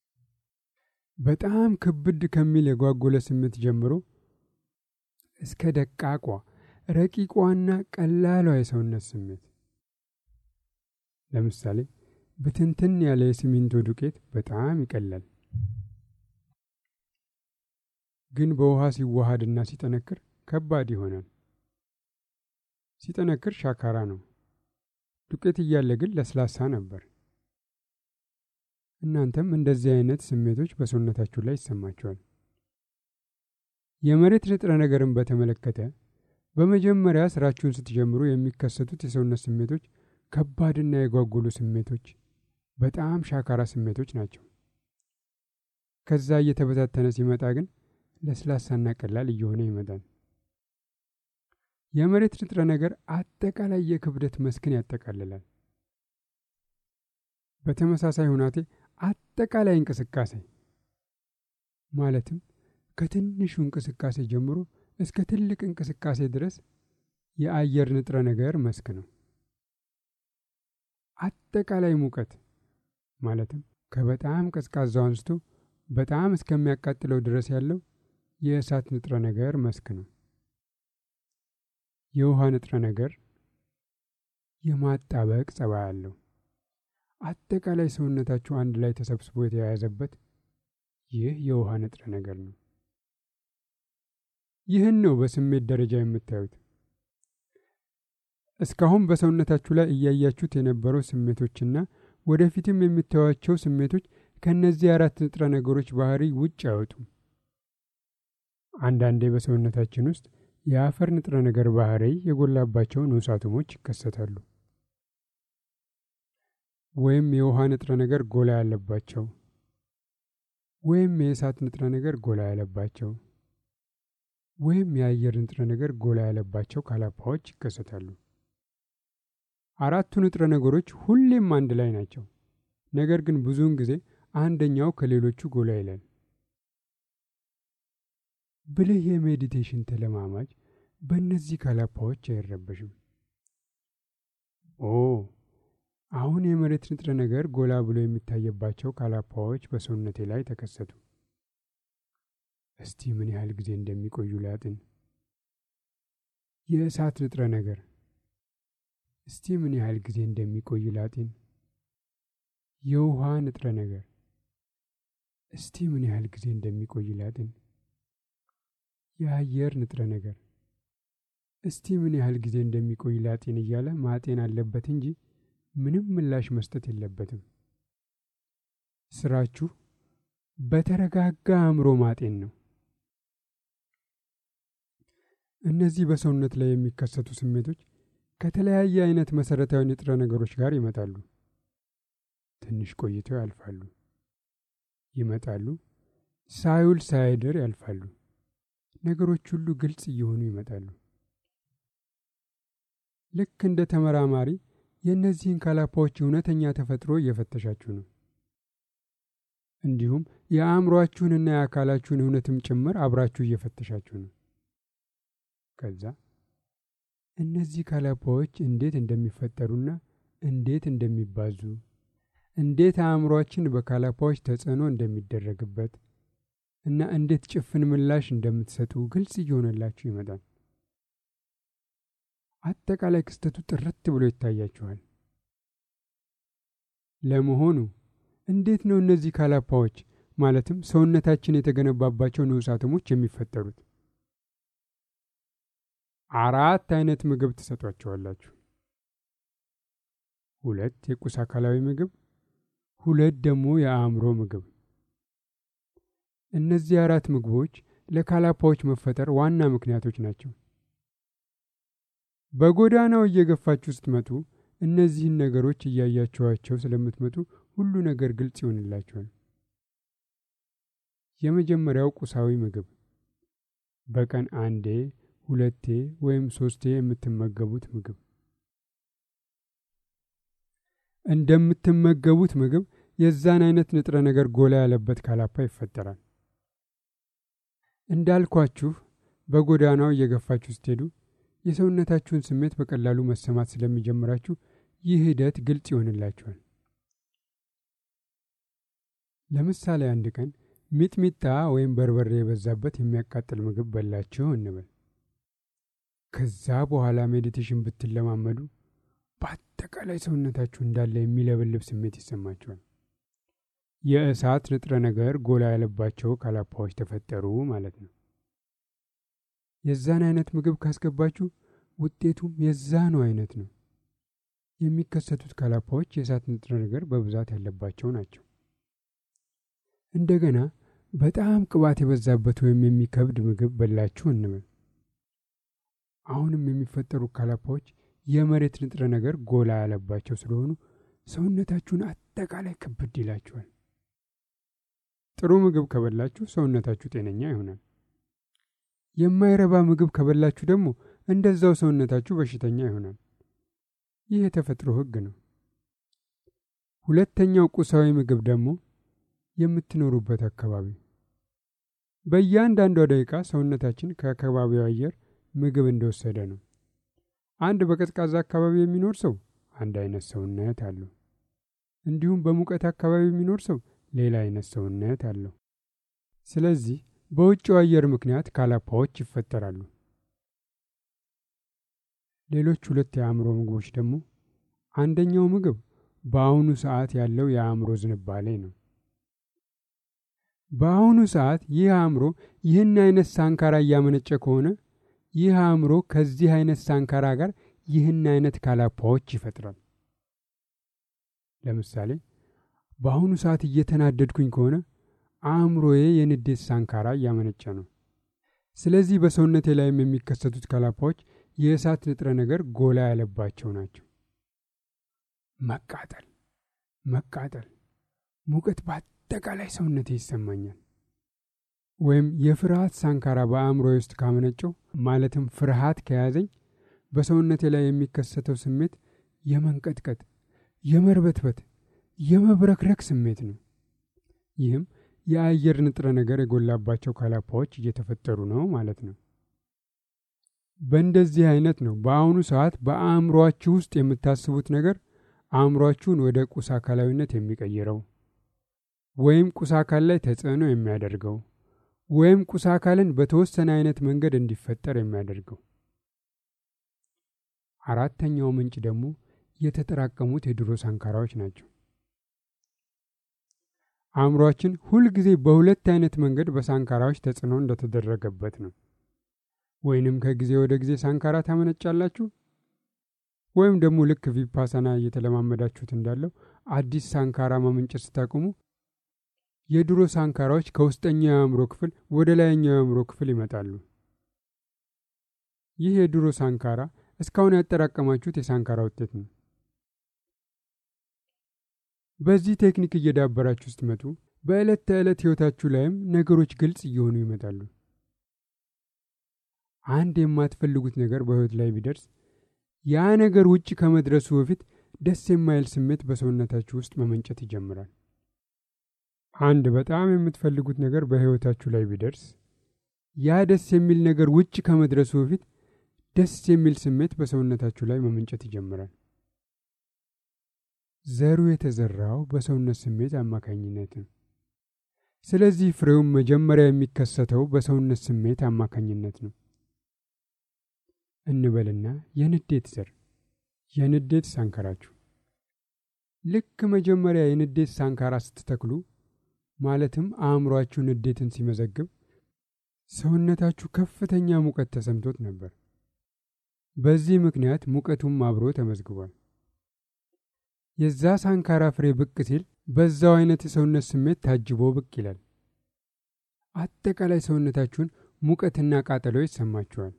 በጣም ክብድ ከሚል የጓጎለ ስሜት ጀምሮ እስከ ደቃቋ ረቂቋና ቀላሏ የሰውነት ስሜት። ለምሳሌ ብትንትን ያለ የሲሚንቶ ዱቄት በጣም ይቀላል፣ ግን በውሃ ሲዋሃድና ሲጠነክር ከባድ ይሆናል። ሲጠነክር ሻካራ ነው። ዱቄት እያለ ግን ለስላሳ ነበር። እናንተም እንደዚህ አይነት ስሜቶች በሰውነታችሁ ላይ ይሰማቸዋል። የመሬት ንጥረ ነገርን በተመለከተ በመጀመሪያ ስራችሁን ስትጀምሩ የሚከሰቱት የሰውነት ስሜቶች ከባድና የጓጉሉ ስሜቶች፣ በጣም ሻካራ ስሜቶች ናቸው። ከዛ እየተበታተነ ሲመጣ ግን ለስላሳና ቀላል እየሆነ ይመጣል። የመሬት ንጥረ ነገር አጠቃላይ የክብደት መስክን ያጠቃልላል። በተመሳሳይ ሁናቴ አጠቃላይ እንቅስቃሴ ማለትም ከትንሹ እንቅስቃሴ ጀምሮ እስከ ትልቅ እንቅስቃሴ ድረስ የአየር ንጥረ ነገር መስክ ነው። አጠቃላይ ሙቀት ማለትም ከበጣም ቀዝቃዛው አንስቶ በጣም እስከሚያቃጥለው ድረስ ያለው የእሳት ንጥረ ነገር መስክ ነው። የውሃ ንጥረ ነገር የማጣበቅ ጸባይ አለው። አጠቃላይ ሰውነታችሁ አንድ ላይ ተሰብስቦ የተያያዘበት ይህ የውሃ ንጥረ ነገር ነው። ይህን ነው በስሜት ደረጃ የምታዩት። እስካሁን በሰውነታችሁ ላይ እያያችሁት የነበረው ስሜቶችና ወደፊትም የምታዩቸው ስሜቶች ከእነዚህ አራት ንጥረ ነገሮች ባህሪ ውጭ አይወጡም። አንዳንዴ በሰውነታችን ውስጥ የአፈር ንጥረ ነገር ባህሪ የጎላባቸው ንዑስ አቶሞች ይከሰታሉ። ወይም የውሃ ንጥረ ነገር ጎላ ያለባቸው ወይም የእሳት ንጥረ ነገር ጎላ ያለባቸው ወይም የአየር ንጥረ ነገር ጎላ ያለባቸው ካላፓዎች ይከሰታሉ። አራቱ ንጥረ ነገሮች ሁሌም አንድ ላይ ናቸው። ነገር ግን ብዙውን ጊዜ አንደኛው ከሌሎቹ ጎላ ይላል። ብልህ የሜዲቴሽን ተለማማጅ በእነዚህ ካላፓዎች አይረበሽም። ኦ አሁን የመሬት ንጥረ ነገር ጎላ ብሎ የሚታየባቸው ካላፓዎች በሰውነቴ ላይ ተከሰቱ። እስቲ ምን ያህል ጊዜ እንደሚቆዩ ላጥን። የእሳት ንጥረ ነገር እስቲ ምን ያህል ጊዜ እንደሚቆይ ላጢን። የውሃ ንጥረ ነገር እስቲ ምን ያህል ጊዜ እንደሚቆይ ላጢን። የአየር ንጥረ ነገር እስቲ ምን ያህል ጊዜ እንደሚቆይ ላጤን እያለ ማጤን አለበት እንጂ ምንም ምላሽ መስጠት የለበትም። ስራችሁ በተረጋጋ አእምሮ ማጤን ነው። እነዚህ በሰውነት ላይ የሚከሰቱ ስሜቶች ከተለያየ አይነት መሰረታዊ ንጥረ ነገሮች ጋር ይመጣሉ። ትንሽ ቆይተው ያልፋሉ፣ ይመጣሉ፣ ሳይውል ሳያድር ያልፋሉ። ነገሮች ሁሉ ግልጽ እየሆኑ ይመጣሉ። ልክ እንደ ተመራማሪ የእነዚህን ካላፓዎች እውነተኛ ተፈጥሮ እየፈተሻችሁ ነው። እንዲሁም የአእምሯችሁንና የአካላችሁን እውነትም ጭምር አብራችሁ እየፈተሻችሁ ነው። ከዛ እነዚህ ካላፓዎች እንዴት እንደሚፈጠሩና እንዴት እንደሚባዙ፣ እንዴት አእምሯችን በካላፓዎች ተጽዕኖ እንደሚደረግበት እና እንዴት ጭፍን ምላሽ እንደምትሰጡ ግልጽ እየሆነላችሁ ይመጣል። አጠቃላይ ክስተቱ ጥርት ብሎ ይታያችኋል። ለመሆኑ እንዴት ነው እነዚህ ካላፓዎች ማለትም ሰውነታችን የተገነባባቸው ንዑስ አቶሞች የሚፈጠሩት? አራት አይነት ምግብ ትሰጧቸዋላችሁ። ሁለት የቁስ አካላዊ ምግብ፣ ሁለት ደግሞ የአእምሮ ምግብ። እነዚህ አራት ምግቦች ለካላፓዎች መፈጠር ዋና ምክንያቶች ናቸው። በጎዳናው እየገፋችሁ ስትመጡ እነዚህን ነገሮች እያያችኋቸው ስለምትመጡ ሁሉ ነገር ግልጽ ይሆንላችኋል። የመጀመሪያው ቁሳዊ ምግብ በቀን አንዴ፣ ሁለቴ ወይም ሶስቴ የምትመገቡት ምግብ። እንደምትመገቡት ምግብ የዛን አይነት ንጥረ ነገር ጎላ ያለበት ካላፓ ይፈጠራል። እንዳልኳችሁ በጎዳናው እየገፋችሁ ስትሄዱ የሰውነታችሁን ስሜት በቀላሉ መሰማት ስለሚጀምራችሁ ይህ ሂደት ግልጽ ይሆንላችኋል። ለምሳሌ አንድ ቀን ሚጥሚጣ ወይም በርበሬ የበዛበት የሚያቃጥል ምግብ በላችሁ እንበል። ከዛ በኋላ ሜዲቴሽን ብትለማመዱ በአጠቃላይ ሰውነታችሁ እንዳለ የሚለበልብ ስሜት ይሰማችኋል። የእሳት ንጥረ ነገር ጎላ ያለባቸው ካላፓዎች ተፈጠሩ ማለት ነው። የዛን አይነት ምግብ ካስገባችሁ ውጤቱም የዛኑ አይነት ነው። የሚከሰቱት ካላፓዎች የእሳት ንጥረ ነገር በብዛት ያለባቸው ናቸው። እንደገና በጣም ቅባት የበዛበት ወይም የሚከብድ ምግብ በላችሁ እንበል። አሁንም የሚፈጠሩ ካላፓዎች የመሬት ንጥረ ነገር ጎላ ያለባቸው ስለሆኑ ሰውነታችሁን አጠቃላይ ክብድ ይላችኋል። ጥሩ ምግብ ከበላችሁ ሰውነታችሁ ጤነኛ ይሆናል። የማይረባ ምግብ ከበላችሁ ደግሞ እንደዛው ሰውነታችሁ በሽተኛ ይሆናል። ይህ የተፈጥሮ ሕግ ነው። ሁለተኛው ቁሳዊ ምግብ ደግሞ የምትኖሩበት አካባቢ። በእያንዳንዷ ደቂቃ ሰውነታችን ከአካባቢው አየር ምግብ እንደወሰደ ነው። አንድ በቀዝቃዛ አካባቢ የሚኖር ሰው አንድ አይነት ሰውነት አለው። እንዲሁም በሙቀት አካባቢ የሚኖር ሰው ሌላ አይነት ሰውነት አለው። ስለዚህ በውጭው አየር ምክንያት ካላፓዎች ይፈጠራሉ። ሌሎች ሁለት የአእምሮ ምግቦች ደግሞ አንደኛው ምግብ በአሁኑ ሰዓት ያለው የአእምሮ ዝንባሌ ነው። በአሁኑ ሰዓት ይህ አእምሮ ይህን አይነት ሳንካራ እያመነጨ ከሆነ ይህ አእምሮ ከዚህ አይነት ሳንካራ ጋር ይህን አይነት ካላፓዎች ይፈጥራል። ለምሳሌ በአሁኑ ሰዓት እየተናደድኩኝ ከሆነ አእምሮዬ የንዴት ሳንካራ እያመነጨ ነው። ስለዚህ በሰውነቴ ላይም የሚከሰቱት ካላፓዎች የእሳት ንጥረ ነገር ጎላ ያለባቸው ናቸው። መቃጠል፣ መቃጠል፣ ሙቀት በአጠቃላይ ሰውነቴ ይሰማኛል። ወይም የፍርሃት ሳንካራ በአእምሮዬ ውስጥ ካመነጨው ማለትም ፍርሃት ከያዘኝ በሰውነቴ ላይ የሚከሰተው ስሜት የመንቀጥቀጥ፣ የመርበትበት፣ የመብረክረክ ስሜት ነው። ይህም የአየር ንጥረ ነገር የጎላባቸው ካላፓዎች እየተፈጠሩ ነው ማለት ነው። በእንደዚህ አይነት ነው በአሁኑ ሰዓት በአእምሮአችሁ ውስጥ የምታስቡት ነገር አእምሮአችሁን ወደ ቁስ አካላዊነት የሚቀይረው ወይም ቁስ አካል ላይ ተጽዕኖ የሚያደርገው ወይም ቁስ አካልን በተወሰነ አይነት መንገድ እንዲፈጠር የሚያደርገው። አራተኛው ምንጭ ደግሞ የተጠራቀሙት የድሮ ሳንካራዎች ናቸው። አእምሯችን ሁልጊዜ በሁለት አይነት መንገድ በሳንካራዎች ተጽዕኖ እንደተደረገበት ነው። ወይንም ከጊዜ ወደ ጊዜ ሳንካራ ታመነጫላችሁ፣ ወይም ደግሞ ልክ ቪፓሳና እየተለማመዳችሁት እንዳለው አዲስ ሳንካራ ማመንጨት ስታቆሙ የድሮ ሳንካራዎች ከውስጠኛው የአእምሮ ክፍል ወደ ላይኛው የአእምሮ ክፍል ይመጣሉ። ይህ የድሮ ሳንካራ እስካሁን ያጠራቀማችሁት የሳንካራ ውጤት ነው። በዚህ ቴክኒክ እየዳበራችሁ ስትመጡ በዕለት ተዕለት ሕይወታችሁ ላይም ነገሮች ግልጽ እየሆኑ ይመጣሉ። አንድ የማትፈልጉት ነገር በሕይወት ላይ ቢደርስ ያ ነገር ውጭ ከመድረሱ በፊት ደስ የማይል ስሜት በሰውነታችሁ ውስጥ መመንጨት ይጀምራል። አንድ በጣም የምትፈልጉት ነገር በሕይወታችሁ ላይ ቢደርስ ያ ደስ የሚል ነገር ውጭ ከመድረሱ በፊት ደስ የሚል ስሜት በሰውነታችሁ ላይ መመንጨት ይጀምራል። ዘሩ የተዘራው በሰውነት ስሜት አማካኝነት ነው። ስለዚህ ፍሬውም መጀመሪያ የሚከሰተው በሰውነት ስሜት አማካኝነት ነው እንበልና የንዴት ዘር የንዴት ሳንካራችሁ ልክ መጀመሪያ የንዴት ሳንካራ ስትተክሉ ማለትም አእምሯችሁ ንዴትን ሲመዘግብ ሰውነታችሁ ከፍተኛ ሙቀት ተሰምቶት ነበር። በዚህ ምክንያት ሙቀቱም አብሮ ተመዝግቧል። የዛ ሳንካራ ፍሬ ብቅ ሲል በዛው አይነት የሰውነት ስሜት ታጅቦ ብቅ ይላል። አጠቃላይ ሰውነታችሁን ሙቀትና ቃጠሎ ይሰማችኋል።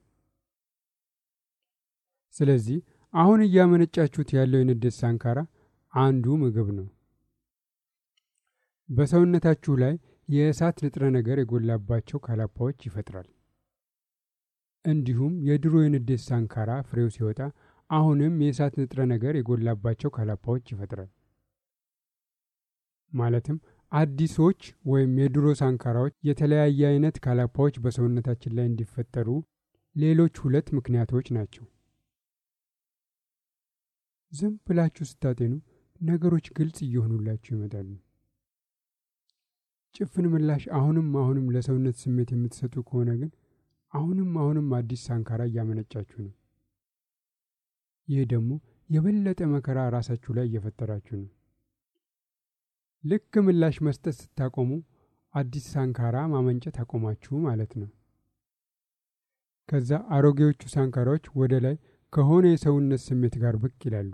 ስለዚህ አሁን እያመነጫችሁት ያለው የንዴት ሳንካራ አንዱ ምግብ ነው። በሰውነታችሁ ላይ የእሳት ንጥረ ነገር የጎላባቸው ካላፓዎች ይፈጥራል። እንዲሁም የድሮ የንዴት ሳንካራ ፍሬው ሲወጣ አሁንም የእሳት ንጥረ ነገር የጎላባቸው ካላፓዎች ይፈጥራል። ማለትም አዲሶች ወይም የድሮ ሳንካራዎች የተለያየ አይነት ካላፓዎች በሰውነታችን ላይ እንዲፈጠሩ ሌሎች ሁለት ምክንያቶች ናቸው። ዝም ብላችሁ ስታጤኑ ነገሮች ግልጽ እየሆኑላችሁ ይመጣሉ። ጭፍን ምላሽ አሁንም አሁንም ለሰውነት ስሜት የምትሰጡ ከሆነ ግን አሁንም አሁንም አዲስ ሳንካራ እያመነጫችሁ ነው። ይህ ደግሞ የበለጠ መከራ ራሳችሁ ላይ እየፈጠራችሁ ነው። ልክ ምላሽ መስጠት ስታቆሙ አዲስ ሳንካራ ማመንጨት አቆማችሁ ማለት ነው። ከዛ አሮጌዎቹ ሳንካራዎች ወደ ላይ ከሆነ የሰውነት ስሜት ጋር ብቅ ይላሉ።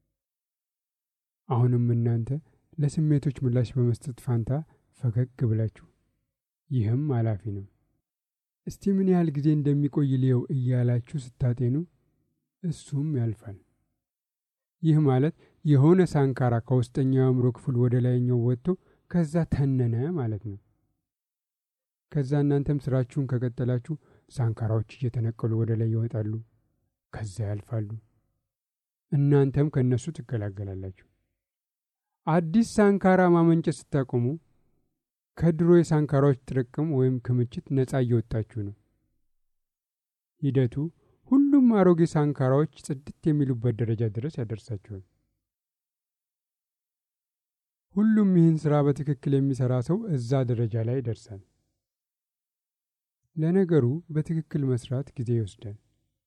አሁንም እናንተ ለስሜቶች ምላሽ በመስጠት ፋንታ ፈገግ ብላችሁ ይህም አላፊ ነው፣ እስቲ ምን ያህል ጊዜ እንደሚቆይ ልየው እያላችሁ ስታጤኑ እሱም ያልፋል። ይህ ማለት የሆነ ሳንካራ ከውስጠኛው የአእምሮ ክፍል ወደ ላይኛው ወጥቶ ከዛ ተነነ ማለት ነው። ከዛ እናንተም ስራችሁን ከቀጠላችሁ ሳንካራዎች እየተነቀሉ ወደ ላይ ይወጣሉ፣ ከዛ ያልፋሉ። እናንተም ከእነሱ ትገላገላላችሁ። አዲስ ሳንካራ ማመንጨት ስታቆሙ ከድሮ የሳንካራዎች ጥርቅም ወይም ክምችት ነፃ እየወጣችሁ ነው። ሂደቱ ሁሉም አሮጌ ሳንካራዎች ጽድት የሚሉበት ደረጃ ድረስ ያደርሳችኋል። ሁሉም ይህን ስራ በትክክል የሚሰራ ሰው እዛ ደረጃ ላይ ይደርሳል። ለነገሩ በትክክል መስራት ጊዜ ይወስዳል።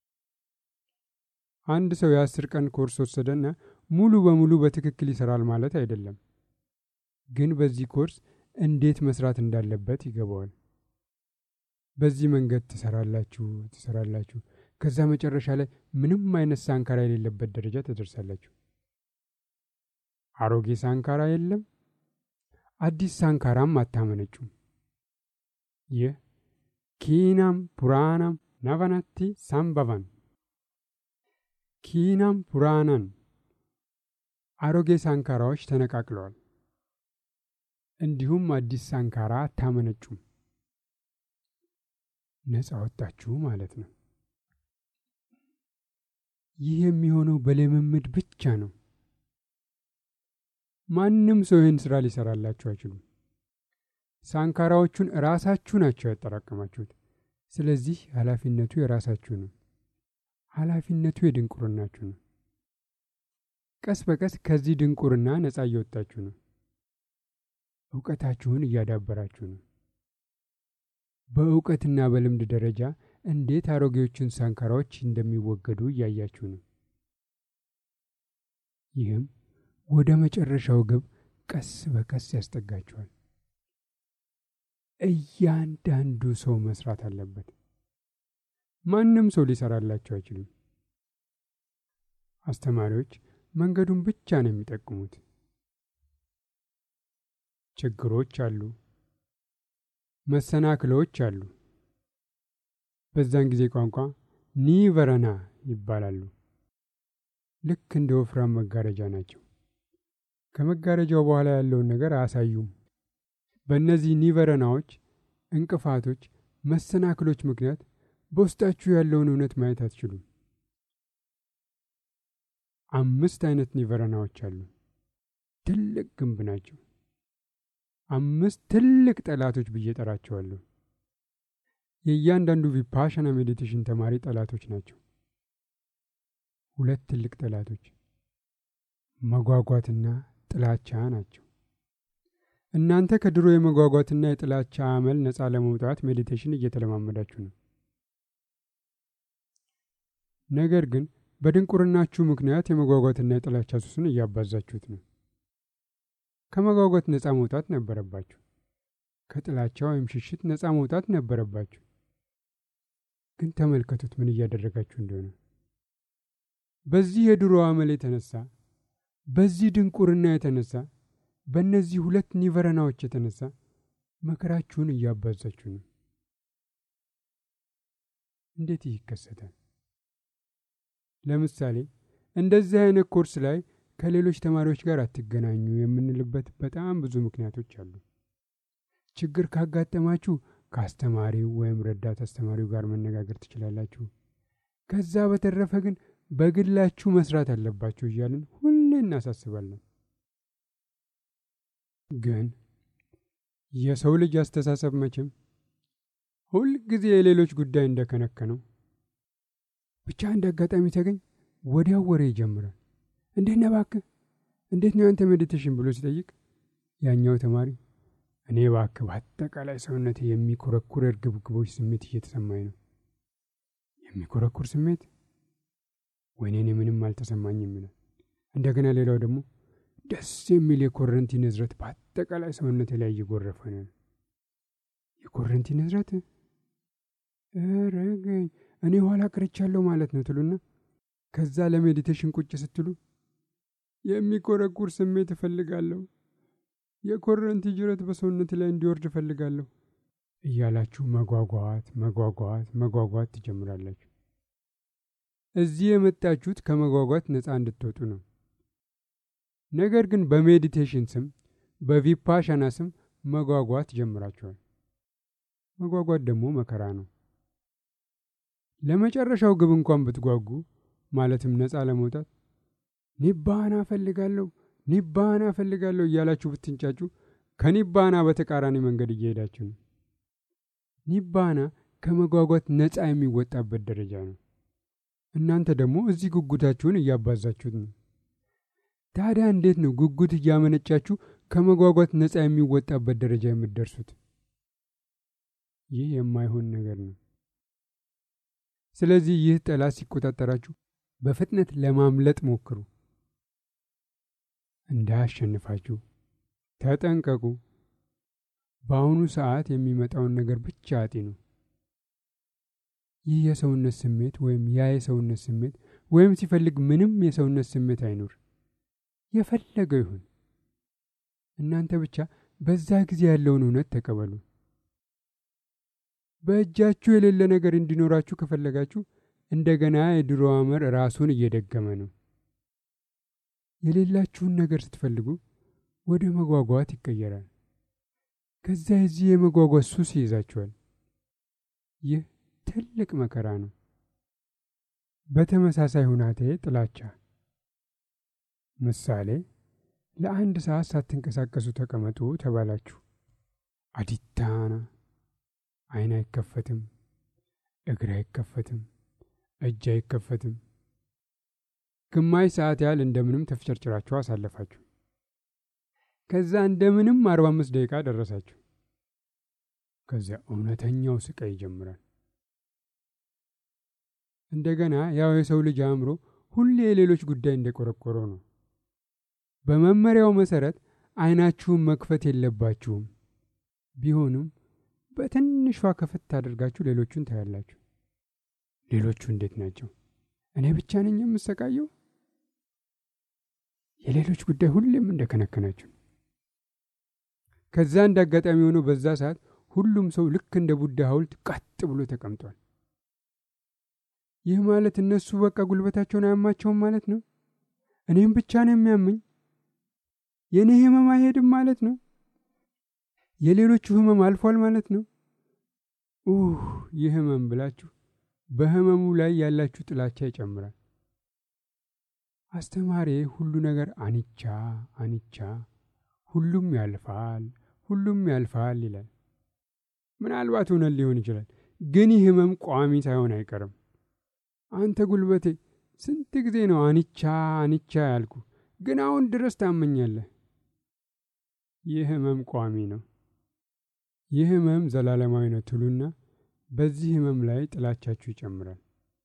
አንድ ሰው የአስር ቀን ኮርስ ወሰደና ሙሉ በሙሉ በትክክል ይሰራል ማለት አይደለም። ግን በዚህ ኮርስ እንዴት መስራት እንዳለበት ይገባዋል። በዚህ መንገድ ትሰራላችሁ ትሰራላችሁ ከዛ መጨረሻ ላይ ምንም አይነት ሳንካራ የሌለበት ደረጃ ትደርሳላችሁ። አሮጌ ሳንካራ የለም፣ አዲስ ሳንካራም አታመነጩም። ይህ ኪናም ፑራናም ናቫናቲ ሳምባቫን ኪናም ፑራናን አሮጌ ሳንካራዎች ተነቃቅለዋል። እንዲሁም አዲስ ሳንካራ አታመነጩም። ነፃ ወጣችሁ ማለት ነው። ይህ የሚሆነው በልምምድ ብቻ ነው። ማንም ሰው ይህን ስራ ሊሰራላችሁ አይችሉም። ሳንካራዎቹን ራሳችሁ ናቸው ያጠራቀማችሁት። ስለዚህ ኃላፊነቱ የራሳችሁ ነው። ኃላፊነቱ የድንቁርናችሁ ነው። ቀስ በቀስ ከዚህ ድንቁርና ነፃ እየወጣችሁ ነው። እውቀታችሁን እያዳበራችሁ ነው። በእውቀትና በልምድ ደረጃ እንዴት አሮጌዎቹን ሳንካራዎች እንደሚወገዱ እያያችሁ ነው። ይህም ወደ መጨረሻው ግብ ቀስ በቀስ ያስጠጋችኋል። እያንዳንዱ ሰው መስራት አለበት። ማንም ሰው ሊሰራላቸው አይችልም። አስተማሪዎች መንገዱን ብቻ ነው የሚጠቁሙት። ችግሮች አሉ፣ መሰናክሎች አሉ። በዛን ጊዜ ቋንቋ ኒቨረና ይባላሉ። ልክ እንደ ወፍራም መጋረጃ ናቸው። ከመጋረጃው በኋላ ያለውን ነገር አያሳዩም። በእነዚህ ኒቨረናዎች፣ እንቅፋቶች፣ መሰናክሎች ምክንያት በውስጣችሁ ያለውን እውነት ማየት አትችሉም። አምስት አይነት ኒቨረናዎች አሉ። ትልቅ ግንብ ናቸው። አምስት ትልቅ ጠላቶች ብዬ ጠራቸዋለሁ። የእያንዳንዱ ቪፓሻና ሜዲቴሽን ተማሪ ጠላቶች ናቸው። ሁለት ትልቅ ጠላቶች መጓጓትና ጥላቻ ናቸው። እናንተ ከድሮ የመጓጓትና የጥላቻ አመል ነፃ ለመውጣት ሜዲቴሽን እየተለማመዳችሁ ነው። ነገር ግን በድንቁርናችሁ ምክንያት የመጓጓትና የጥላቻ ሱስን እያባዛችሁት ነው። ከመጓጓት ነፃ መውጣት ነበረባችሁ። ከጥላቻ ወይም ሽሽት ነፃ መውጣት ነበረባችሁ። ግን ተመልከቱት ምን እያደረጋችሁ እንደሆነ። በዚህ የድሮ አመል የተነሳ በዚህ ድንቁርና የተነሳ በእነዚህ ሁለት ኒቨረናዎች የተነሳ መከራችሁን እያባዛችሁ ነው። እንዴት ይህ ይከሰታል? ለምሳሌ እንደዚህ አይነት ኮርስ ላይ ከሌሎች ተማሪዎች ጋር አትገናኙ የምንልበት በጣም ብዙ ምክንያቶች አሉ። ችግር ካጋጠማችሁ ከአስተማሪው ወይም ረዳት አስተማሪው ጋር መነጋገር ትችላላችሁ። ከዛ በተረፈ ግን በግላችሁ መስራት አለባችሁ እያልን ሁሌ እናሳስባለን። ግን የሰው ልጅ አስተሳሰብ መቼም ሁልጊዜ የሌሎች ጉዳይ እንደከነከነው ብቻ አንድ አጋጣሚ ተገኝ ወዲያው ወሬ ይጀምራል። እንዴት ነህ እባክህ፣ እንዴት ነው ያንተ ሜዲቴሽን ብሎ ሲጠይቅ ያኛው ተማሪ እኔ እባክህ በአጠቃላይ ሰውነቴ የሚኮረኩር እርግብግቦች ስሜት እየተሰማኝ ነው። የሚኮረኩር ስሜት ወይኔ እኔ ምንም አልተሰማኝም ይላል። እንደገና ሌላው ደግሞ ደስ የሚል የኮረንቲ ንዝረት በአጠቃላይ ሰውነቴ ላይ እየጎረፈ ነው። የኮረንቲ ንዝረት ረገኝ እኔ ኋላ ቀርቻለሁ ማለት ነው ትሉና ከዛ ለሜዲቴሽን ቁጭ ስትሉ የሚኮረኩር ስሜት እፈልጋለሁ፣ የኮረንቲ ጅረት በሰውነት ላይ እንዲወርድ እፈልጋለሁ እያላችሁ መጓጓት መጓጓት መጓጓት ትጀምራላችሁ። እዚህ የመጣችሁት ከመጓጓት ነፃ እንድትወጡ ነው። ነገር ግን በሜዲቴሽን ስም በቪፓሻና ስም መጓጓት ጀምራችኋል። መጓጓት ደግሞ መከራ ነው። ለመጨረሻው ግብ እንኳን ብትጓጉ ማለትም ነፃ ለመውጣት ኒባና እፈልጋለሁ ኒባና እፈልጋለሁ እያላችሁ ብትንጫጩ ከኒባና በተቃራኒ መንገድ እየሄዳችሁ ነው። ኒባና ከመጓጓት ነፃ የሚወጣበት ደረጃ ነው። እናንተ ደግሞ እዚህ ጉጉታችሁን እያባዛችሁት ነው። ታዲያ እንዴት ነው ጉጉት እያመነጫችሁ ከመጓጓት ነፃ የሚወጣበት ደረጃ የምትደርሱት? ይህ የማይሆን ነገር ነው። ስለዚህ ይህ ጠላት ሲቆጣጠራችሁ በፍጥነት ለማምለጥ ሞክሩ። እንዳያሸንፋችሁ ተጠንቀቁ። በአሁኑ ሰዓት የሚመጣውን ነገር ብቻ አጢኑ። ይህ የሰውነት ስሜት ወይም ያ የሰውነት ስሜት ወይም ሲፈልግ ምንም የሰውነት ስሜት አይኑር፣ የፈለገው ይሁን። እናንተ ብቻ በዛ ጊዜ ያለውን እውነት ተቀበሉ። በእጃችሁ የሌለ ነገር እንዲኖራችሁ ከፈለጋችሁ እንደገና የድሮ አመር ራሱን እየደገመ ነው። የሌላችሁን ነገር ስትፈልጉ ወደ መጓጓት ይቀየራል። ከዛ የዚህ የመጓጓት ሱስ ይይዛችኋል። ይህ ትልቅ መከራ ነው። በተመሳሳይ ሁናቴ ጥላቻ። ምሳሌ፣ ለአንድ ሰዓት ሳትንቀሳቀሱ ተቀመጡ ተባላችሁ። አዲታና ዓይን አይከፈትም፣ እግር አይከፈትም፣ እጅ አይከፈትም። ግማሽ ሰዓት ያህል እንደምንም ተፍጨርጭራችሁ አሳለፋችሁ። ከዛ እንደምንም አርባ አምስት ደቂቃ ደረሳችሁ። ከዚያ እውነተኛው ስቃይ ይጀምራል። እንደገና ያው የሰው ልጅ አእምሮ ሁሌ የሌሎች ጉዳይ እንደቆረቆረው ነው። በመመሪያው መሰረት ዓይናችሁን መክፈት የለባችሁም። ቢሆንም በትንሿ ከፈት አድርጋችሁ ሌሎቹን ታያላችሁ። ሌሎቹ እንዴት ናቸው? እኔ ብቻ ነኝ የምሰቃየው? የሌሎች ጉዳይ ሁሌም እንደከነከናችሁ። ከዛ እንደ አጋጣሚ ሆኖ በዛ ሰዓት ሁሉም ሰው ልክ እንደ ቡዳ ሐውልት ቀጥ ብሎ ተቀምጧል። ይህ ማለት እነሱ በቃ ጉልበታቸውን አያማቸውም ማለት ነው። እኔም ብቻ ነው የሚያመኝ። የእኔ ህመም አይሄድም ማለት ነው። የሌሎቹ ህመም አልፏል ማለት ነው። ኡህ ይህ ህመም ብላችሁ በህመሙ ላይ ያላችሁ ጥላቻ ይጨምራል። አስተማሪ ሁሉ ነገር አንቻ አንቻ፣ ሁሉም ያልፋል፣ ሁሉም ያልፋል ይላል። ምናልባት እውነት ሊሆን ይችላል፣ ግን ይህ ህመም ቋሚ ሳይሆን አይቀርም። አንተ ጉልበቴ ስንት ጊዜ ነው አንቻ አንቻ ያልኩ፣ ግን አሁን ድረስ ታመኛለህ። ይህ ህመም ቋሚ ነው። ይህ ህመም ዘላለማዊ ነው ትሉና በዚህ ህመም ላይ ጥላቻችሁ ይጨምራል።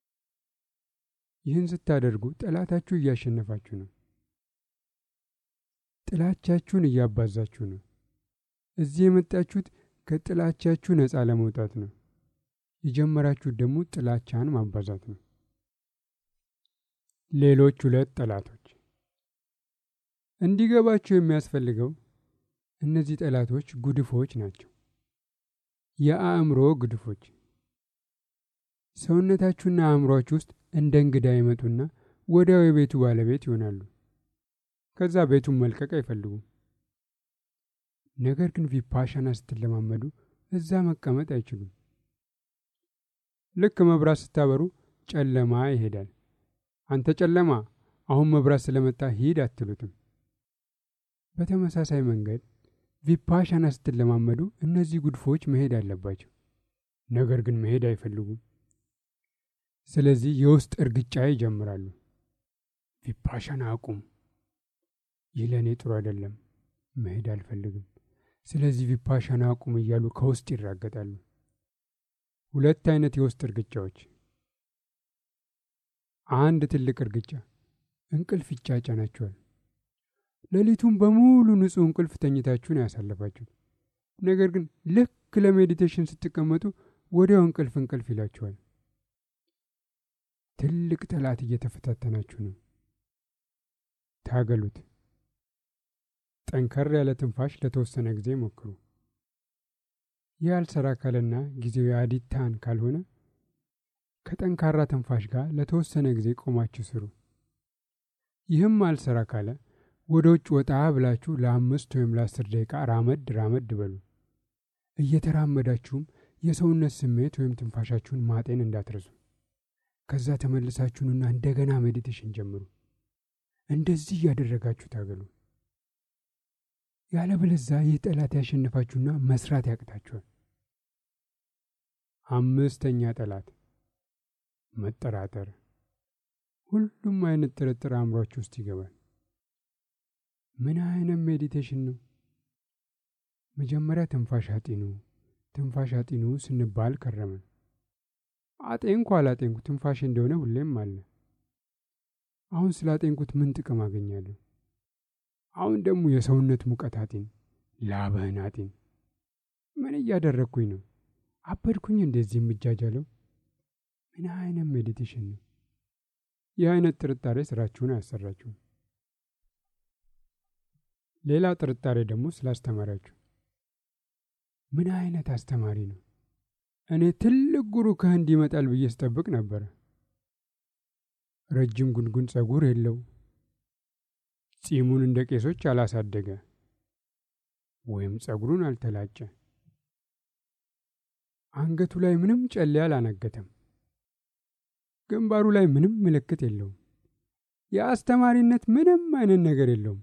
ይህን ስታደርጉ ጠላታችሁ እያሸነፋችሁ ነው። ጥላቻችሁን እያባዛችሁ ነው። እዚህ የመጣችሁት ከጥላቻችሁ ነፃ ለመውጣት ነው። የጀመራችሁት ደግሞ ጥላቻን ማባዛት ነው። ሌሎች ሁለት ጠላቶች እንዲገባችሁ የሚያስፈልገው እነዚህ ጠላቶች ጉድፎች ናቸው። የአእምሮ ግድፎች ሰውነታችሁና አእምሯችሁ ውስጥ እንደ እንግዳ ይመጡና ወዲያው የቤቱ ባለቤት ይሆናሉ። ከዛ ቤቱን መልቀቅ አይፈልጉም። ነገር ግን ቪፓሻና ስትለማመዱ እዛ መቀመጥ አይችሉም። ልክ መብራት ስታበሩ ጨለማ ይሄዳል። አንተ ጨለማ፣ አሁን መብራት ስለመጣ ሂድ አትሉትም። በተመሳሳይ መንገድ ቪፓሻና ስትለማመዱ እነዚህ ጉድፎች መሄድ አለባቸው። ነገር ግን መሄድ አይፈልጉም። ስለዚህ የውስጥ እርግጫ ይጀምራሉ። ቪፓሻና አቁም፣ ይህ ለእኔ ጥሩ አይደለም፣ መሄድ አልፈልግም። ስለዚህ ቪፓሻና አቁም እያሉ ከውስጥ ይራገጣሉ። ሁለት አይነት የውስጥ እርግጫዎች። አንድ ትልቅ እርግጫ እንቅልፍ ይጫጫናቸዋል። ሌሊቱን በሙሉ ንጹሕ እንቅልፍ ተኝታችሁን ያሳለፋችሁት። ነገር ግን ልክ ለሜዲቴሽን ስትቀመጡ ወዲያው እንቅልፍ እንቅልፍ ይላችኋል። ትልቅ ጠላት እየተፈታተናችሁ ነው። ታገሉት። ጠንከር ያለ ትንፋሽ ለተወሰነ ጊዜ ሞክሩ። ይህ አልሰራ ካለና ጊዜው የአዲታን ካልሆነ ከጠንካራ ትንፋሽ ጋር ለተወሰነ ጊዜ ቆማችሁ ስሩ። ይህም አልሰራ ካለ ወደ ውጭ ወጣ ብላችሁ ለአምስት ወይም ለአስር ደቂቃ ራመድ ራመድ በሉ። እየተራመዳችሁም የሰውነት ስሜት ወይም ትንፋሻችሁን ማጤን እንዳትረሱ። ከዛ ተመልሳችሁንና እንደገና ሜዲቴሽን ጀምሩ። እንደዚህ እያደረጋችሁ ታገሉ። ያለበለዛ ይህ ጠላት ያሸንፋችሁና መስራት ያቅታችኋል። አምስተኛ ጠላት መጠራጠር። ሁሉም አይነት ጥርጥር አእምሯችሁ ውስጥ ይገባል። ምን አይነት ሜዲቴሽን ነው? መጀመሪያ ትንፋሽ አጢኑ፣ ትንፋሽ አጢኑ ስንባል ከረመን። አጤንኩ አላጤንኩ ትንፋሽ እንደሆነ ሁሌም አለ። አሁን ስላጤንኩት ምን ጥቅም አገኛለሁ? አሁን ደግሞ የሰውነት ሙቀት አጢን፣ ላብህን አጢን። ምን እያደረግኩኝ ነው? አበድኩኝ እንደዚህ የምጃጃለው? ምን አይነት ሜዲቴሽን ነው? ይህ አይነት ጥርጣሬ ስራችሁን አያሰራችሁም። ሌላ ጥርጣሬ ደግሞ ስላስተማሪያችሁ። ምን አይነት አስተማሪ ነው? እኔ ትልቅ ጉሩ ከህንድ ይመጣል ብዬ ስጠብቅ ነበረ። ረጅም ጉንጉን ጸጉር የለው፣ ጺሙን እንደ ቄሶች አላሳደገ፣ ወይም ጸጉሩን አልተላጨ፣ አንገቱ ላይ ምንም ጨሌ አላነገተም፣ ግንባሩ ላይ ምንም ምልክት የለውም። የአስተማሪነት ምንም አይነት ነገር የለውም።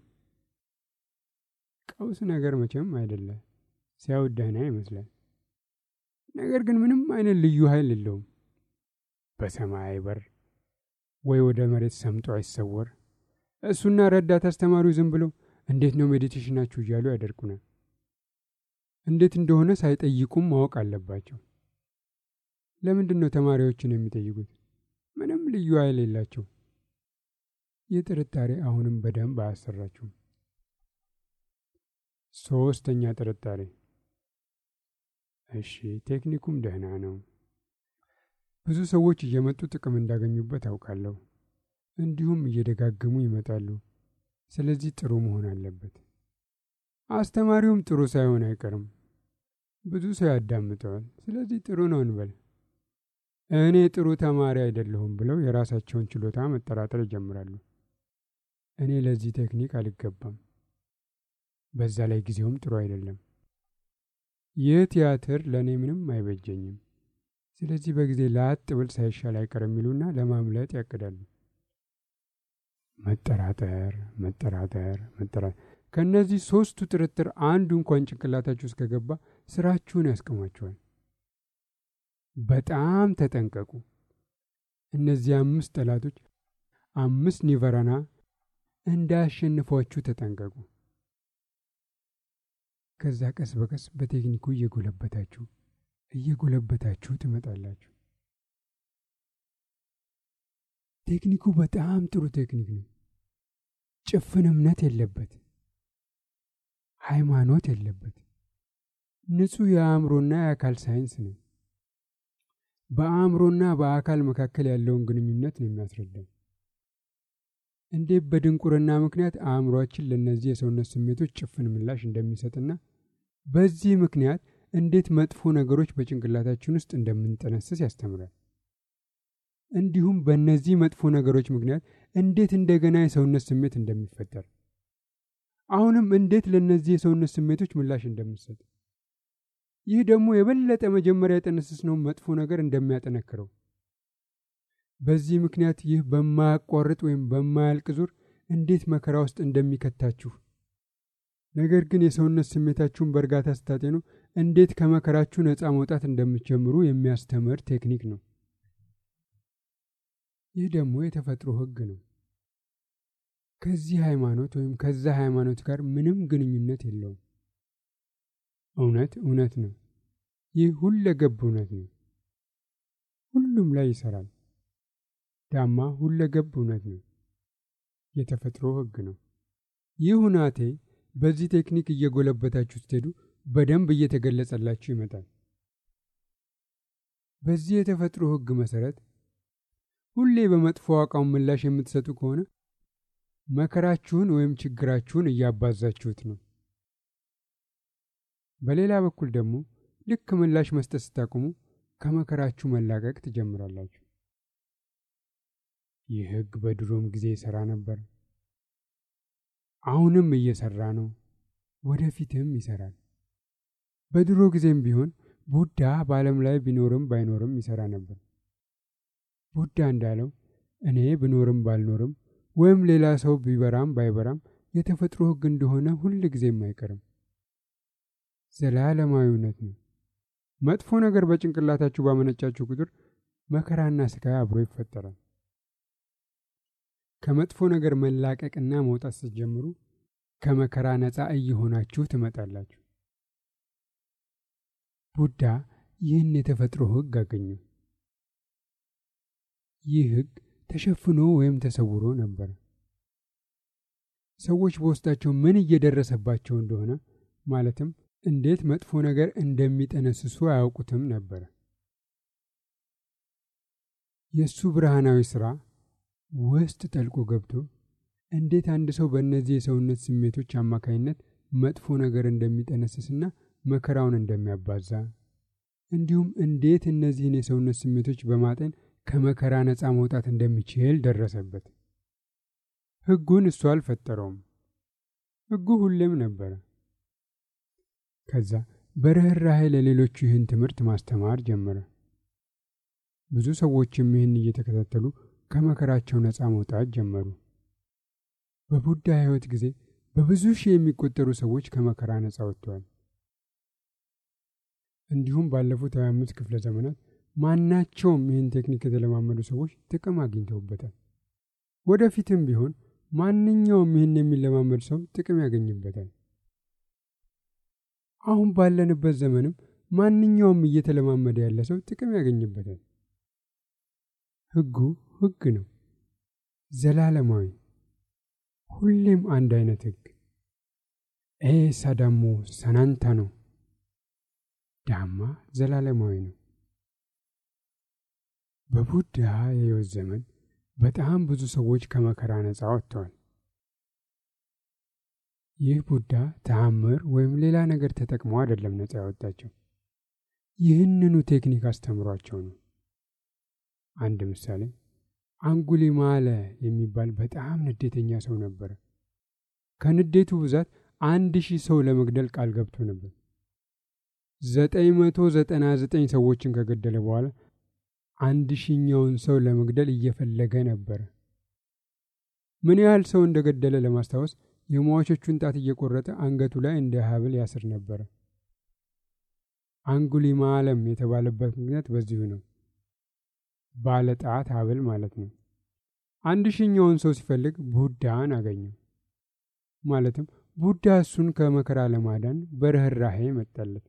ቀውስ ነገር መቼም አይደለ። ሲያዩት ደህና ይመስላል። ነገር ግን ምንም አይነት ልዩ ኃይል የለውም። በሰማይ አይበር ወይ ወደ መሬት ሰምጦ አይሰወር። እሱና ረዳት አስተማሪው ዝም ብለው እንዴት ነው ሜዲቴሽናችሁ እያሉ ያደርቁናል። እንዴት እንደሆነ ሳይጠይቁም ማወቅ አለባቸው። ለምንድን ነው ተማሪዎችን የሚጠይቁት? ምንም ልዩ ኃይል የላቸው። ይህ ጥርጣሬ አሁንም በደንብ አያሰራችሁም። ሶስተኛ ጥርጣሬ እሺ ቴክኒኩም ደህና ነው። ብዙ ሰዎች እየመጡ ጥቅም እንዳገኙበት አውቃለሁ። እንዲሁም እየደጋገሙ ይመጣሉ። ስለዚህ ጥሩ መሆን አለበት። አስተማሪውም ጥሩ ሳይሆን አይቀርም። ብዙ ሰው ያዳምጠዋል። ስለዚህ ጥሩ ነው እንበል። እኔ ጥሩ ተማሪ አይደለሁም ብለው የራሳቸውን ችሎታ መጠራጠር ይጀምራሉ። እኔ ለዚህ ቴክኒክ አልገባም። በዛ ላይ ጊዜውም ጥሩ አይደለም። ይህ ቲያትር ለእኔ ምንም አይበጀኝም። ስለዚህ በጊዜ ላጥ ብል ሳይሻል አይቀር የሚሉና ለማምለጥ ያቅዳሉ። መጠራጠር፣ መጠራጠር፣ መጠራጠር። ከእነዚህ ሶስቱ ጥርጥር አንዱ እንኳን ጭንቅላታችሁ ውስጥ ከገባ ስራችሁን ያስቆማችኋል። በጣም ተጠንቀቁ። እነዚህ አምስት ጠላቶች አምስት ኒቨራና እንዳያሸንፏችሁ ተጠንቀቁ። ከዛ ቀስ በቀስ በቴክኒኩ እየጎለበታችሁ እየጎለበታችሁ ትመጣላችሁ። ቴክኒኩ በጣም ጥሩ ቴክኒክ ነው። ጭፍን እምነት የለበት፣ ሃይማኖት የለበት። ንጹሕ የአእምሮና የአካል ሳይንስ ነው። በአእምሮና በአካል መካከል ያለውን ግንኙነት ነው የሚያስረዳው። እንዴት በድንቁርና ምክንያት አእምሯችን ለእነዚህ የሰውነት ስሜቶች ጭፍን ምላሽ እንደሚሰጥና በዚህ ምክንያት እንዴት መጥፎ ነገሮች በጭንቅላታችን ውስጥ እንደምንጠነስስ ያስተምራል። እንዲሁም በእነዚህ መጥፎ ነገሮች ምክንያት እንዴት እንደገና የሰውነት ስሜት እንደሚፈጠር አሁንም እንዴት ለእነዚህ የሰውነት ስሜቶች ምላሽ እንደምትሰጥ። ይህ ደግሞ የበለጠ መጀመሪያ የጠነሰስነው መጥፎ ነገር እንደሚያጠነክረው፣ በዚህ ምክንያት ይህ በማያቋርጥ ወይም በማያልቅ ዙር እንዴት መከራ ውስጥ እንደሚከታችሁ ነገር ግን የሰውነት ስሜታችሁን በእርጋታ ስታጤኑ እንዴት ከመከራችሁ ነፃ መውጣት እንደምትጀምሩ የሚያስተምር ቴክኒክ ነው። ይህ ደግሞ የተፈጥሮ ሕግ ነው። ከዚህ ሃይማኖት ወይም ከዛ ሃይማኖት ጋር ምንም ግንኙነት የለውም። እውነት እውነት ነው። ይህ ሁለገብ እውነት ነው። ሁሉም ላይ ይሰራል። ዳማ ሁለገብ እውነት ነው። የተፈጥሮ ሕግ ነው። ይህ ሁናቴ በዚህ ቴክኒክ እየጎለበታችሁ ስትሄዱ በደንብ እየተገለጸላችሁ ይመጣል። በዚህ የተፈጥሮ ሕግ መሰረት ሁሌ በመጥፎ አቋም ምላሽ የምትሰጡ ከሆነ መከራችሁን ወይም ችግራችሁን እያባዛችሁት ነው። በሌላ በኩል ደግሞ ልክ ምላሽ መስጠት ስታቆሙ ከመከራችሁ መላቀቅ ትጀምራላችሁ። ይህ ሕግ በድሮም ጊዜ ይሠራ ነበር። አሁንም እየሰራ ነው። ወደፊትም ይሰራል። በድሮ ጊዜም ቢሆን ቡዳ በዓለም ላይ ቢኖርም ባይኖርም ይሰራ ነበር። ቡዳ እንዳለው እኔ ብኖርም ባልኖርም ወይም ሌላ ሰው ቢበራም ባይበራም የተፈጥሮ ሕግ እንደሆነ ሁል ጊዜም አይቀርም። ዘላለማዊ እውነት ነው። መጥፎ ነገር በጭንቅላታችሁ ባመነጫችሁ ቁጥር መከራና ስቃይ አብሮ ይፈጠራል። ከመጥፎ ነገር መላቀቅና መውጣት ስትጀምሩ ከመከራ ነፃ እየሆናችሁ ትመጣላችሁ። ቡዳ ይህን የተፈጥሮ ሕግ አገኙ። ይህ ሕግ ተሸፍኖ ወይም ተሰውሮ ነበር። ሰዎች በውስጣቸው ምን እየደረሰባቸው እንደሆነ ማለትም እንዴት መጥፎ ነገር እንደሚጠነስሱ አያውቁትም ነበር። የእሱ ብርሃናዊ ሥራ ውስጥ ጠልቆ ገብቶ እንዴት አንድ ሰው በእነዚህ የሰውነት ስሜቶች አማካይነት መጥፎ ነገር እንደሚጠነስስና መከራውን እንደሚያባዛ እንዲሁም እንዴት እነዚህን የሰውነት ስሜቶች በማጤን ከመከራ ነፃ መውጣት እንደሚችል ደረሰበት። ሕጉን እሱ አልፈጠረውም። ሕጉ ሁሌም ነበረ። ከዛ በርኅራኄ ለሌሎቹ ይህን ትምህርት ማስተማር ጀመረ። ብዙ ሰዎችም ይህን እየተከታተሉ ከመከራቸው ነፃ መውጣት ጀመሩ። በቡዳ ሕይወት ጊዜ በብዙ ሺህ የሚቆጠሩ ሰዎች ከመከራ ነፃ ወጥተዋል። እንዲሁም ባለፉት 25 ክፍለ ዘመናት ማናቸውም ይህን ቴክኒክ የተለማመዱ ሰዎች ጥቅም አግኝተውበታል። ወደፊትም ቢሆን ማንኛውም ይህን የሚለማመድ ሰው ጥቅም ያገኝበታል። አሁን ባለንበት ዘመንም ማንኛውም እየተለማመደ ያለ ሰው ጥቅም ያገኝበታል። ሕጉ ሕግ ነው፣ ዘላለማዊ፣ ሁሌም አንድ አይነት ሕግ። ኤሳ ዳሞ ሰናንታ ነው። ዳማ ዘላለማዊ ነው። በቡዳ የሕይወት ዘመን በጣም ብዙ ሰዎች ከመከራ ነፃ ወጥተዋል። ይህ ቡዳ ተአምር ወይም ሌላ ነገር ተጠቅሞ አይደለም ነፃ ያወጣቸው፣ ይህንኑ ቴክኒክ አስተምሯቸው ነው። አንድ ምሳሌ አንጉሊማለ የሚባል በጣም ንዴተኛ ሰው ነበረ። ከንዴቱ ብዛት አንድ ሺህ ሰው ለመግደል ቃል ገብቶ ነበር። ዘጠኝ መቶ ዘጠና ዘጠኝ ሰዎችን ከገደለ በኋላ አንድ ሺኛውን ሰው ለመግደል እየፈለገ ነበረ። ምን ያህል ሰው እንደገደለ ለማስታወስ የሟቾቹን ጣት እየቆረጠ አንገቱ ላይ እንደ ሐብል ያስር ነበረ። አንጉሊማለም የተባለበት ምክንያት በዚሁ ነው። ባለ ጣት ሐብል ማለት ነው። አንድ ሺኛውን ሰው ሲፈልግ ቡዳን አገኘው። ማለትም ቡዳ እሱን ከመከራ ለማዳን በርኅራኄ መጣለት።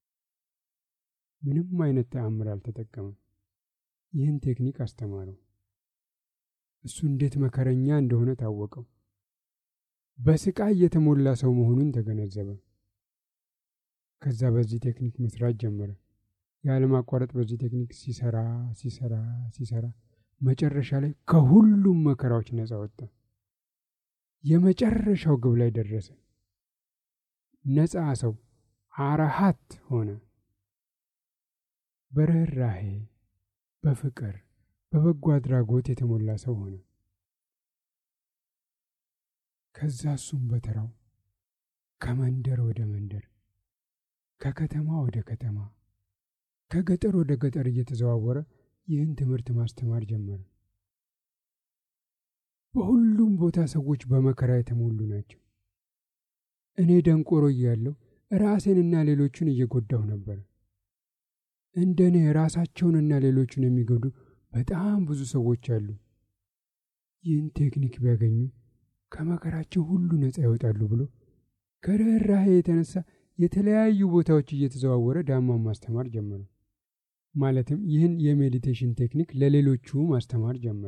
ምንም አይነት ተአምር አልተጠቀመም። ይህን ቴክኒክ አስተማረው። እሱ እንዴት መከረኛ እንደሆነ ታወቀው። በስቃይ የተሞላ ሰው መሆኑን ተገነዘበ። ከዛ በዚህ ቴክኒክ መስራት ጀመረ። ያለማቋረጥ በዚህ ቴክኒክ ሲሰራ ሲሰራ ሲሰራ መጨረሻ ላይ ከሁሉም መከራዎች ነፃ ወጣ። የመጨረሻው ግብ ላይ ደረሰ። ነፃ ሰው አራሃት ሆነ። በርኅራኄ፣ በፍቅር፣ በበጎ አድራጎት የተሞላ ሰው ሆነ። ከዛ እሱም በተራው ከመንደር ወደ መንደር፣ ከከተማ ወደ ከተማ፣ ከገጠር ወደ ገጠር እየተዘዋወረ ይህን ትምህርት ማስተማር ጀመረ። በሁሉም ቦታ ሰዎች በመከራ የተሞሉ ናቸው። እኔ ደንቆሮ እያለሁ ራሴንና ሌሎቹን እየጎዳሁ ነበር። እንደ እኔ ራሳቸውንና ሌሎቹን የሚጎዱ በጣም ብዙ ሰዎች አሉ። ይህን ቴክኒክ ቢያገኙ ከመከራቸው ሁሉ ነፃ ይወጣሉ ብሎ ከርኅራኄ የተነሳ የተለያዩ ቦታዎች እየተዘዋወረ ዳማን ማስተማር ጀመረ። ማለትም ይህን የሜዲቴሽን ቴክኒክ ለሌሎቹ ማስተማር ጀመረ።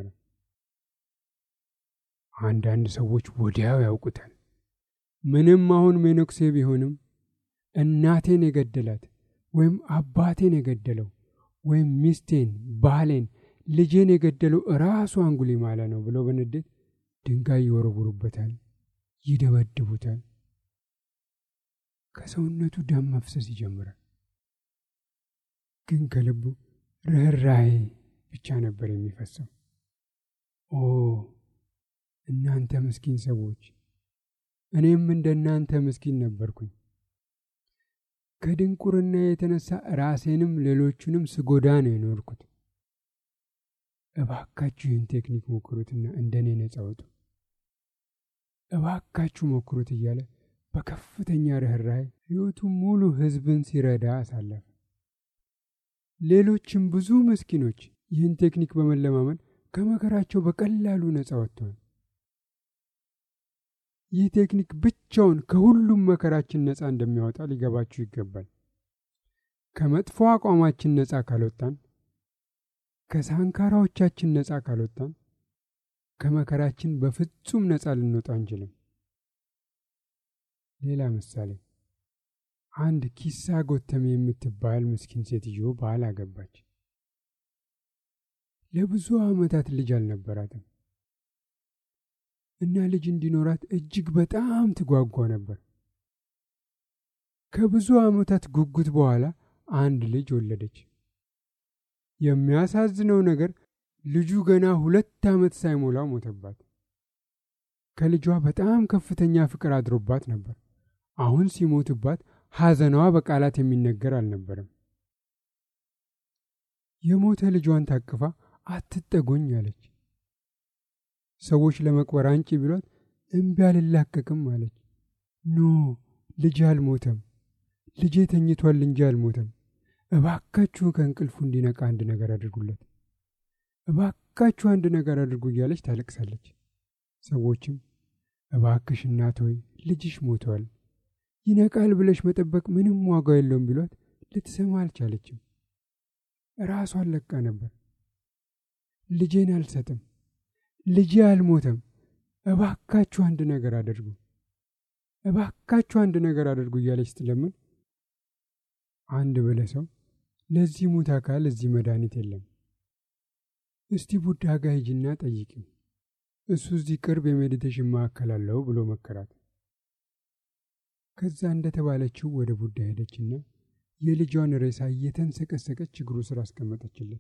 አንዳንድ ሰዎች ወዲያው ያውቁታል። ምንም አሁን ሜኖክሴ ቢሆንም እናቴን የገደላት ወይም አባቴን የገደለው ወይም ሚስቴን፣ ባሌን፣ ልጄን የገደለው ራሱ አንጉሊማላ ነው ብለው በንዴት ድንጋይ ይወረውሩበታል፣ ይደበድቡታል። ከሰውነቱ ደም መፍሰስ ይጀምራል። ግን ከልቡ ርኅራኄ ብቻ ነበር የሚፈሰው። ኦ እናንተ ምስኪን ሰዎች፣ እኔም እንደ እናንተ ምስኪን ነበርኩኝ። ከድንቁርና የተነሳ ራሴንም ሌሎቹንም ስጎዳ ነው የኖርኩት። እባካችሁ ይህን ቴክኒክ ሞክሩትና እንደ እኔ ነጻ ውጡ። እባካችሁ ሞክሩት እያለ በከፍተኛ ርኅራኄ ሕይወቱ ሙሉ ሕዝብን ሲረዳ አሳለፈ። ሌሎችም ብዙ ምስኪኖች ይህን ቴክኒክ በመለማመን ከመከራቸው በቀላሉ ነጻ ወጥተዋል። ይህ ቴክኒክ ብቻውን ከሁሉም መከራችን ነጻ እንደሚያወጣ ሊገባችሁ ይገባል። ከመጥፎ አቋማችን ነጻ ካልወጣን፣ ከሳንካራዎቻችን ነጻ ካልወጣን፣ ከመከራችን በፍጹም ነጻ ልንወጣ አንችልም። ሌላ ምሳሌ፣ አንድ ኪሳ ጎተሜ የምትባል ምስኪን ሴትዮ ባል አገባች። ለብዙ ዓመታት ልጅ አልነበራትም እና ልጅ እንዲኖራት እጅግ በጣም ትጓጓ ነበር። ከብዙ ዓመታት ጉጉት በኋላ አንድ ልጅ ወለደች። የሚያሳዝነው ነገር ልጁ ገና ሁለት ዓመት ሳይሞላው ሞተባት። ከልጇ በጣም ከፍተኛ ፍቅር አድሮባት ነበር። አሁን ሲሞትባት ሐዘኗ በቃላት የሚነገር አልነበረም። የሞተ ልጇን ታቅፋ አትጠጎኝ አለች። ሰዎች ለመቅበር አንጪ ቢሏት እምቢ አልላቀቅም አለች። ኖ ልጅ አልሞተም፣ ልጄ ተኝቷል እንጂ አልሞተም። እባካችሁ ከእንቅልፉ እንዲነቃ አንድ ነገር አድርጉለት፣ እባካችሁ አንድ ነገር አድርጉ እያለች ታለቅሳለች። ሰዎችም እባክሽ እናት ሆይ ልጅሽ ሞተዋል፣ ይነቃል ብለሽ መጠበቅ ምንም ዋጋ የለውም ቢሏት ልትሰማ አልቻለችም። ራሷን ለቃ ነበር። ልጄን አልሰጥም ልጄ አልሞተም፣ እባካችሁ አንድ ነገር አድርጉ፣ እባካችሁ አንድ ነገር አድርጉ እያለች ስትለምን አንድ ብለ ሰው ለዚህ ሙት አካል እዚህ መድኃኒት የለም፣ እስቲ ቡዳ ጋ ሂጂና ጠይቂው፣ እሱ እዚህ ቅርብ የሜዲቴሽን ማዕከል አለው ብሎ መከራት። ከዛ እንደተባለችው ወደ ቡዳ ሄደችና የልጇን ሬሳ እየተንሰቀሰቀች እግሩ ስር አስቀመጠችለት።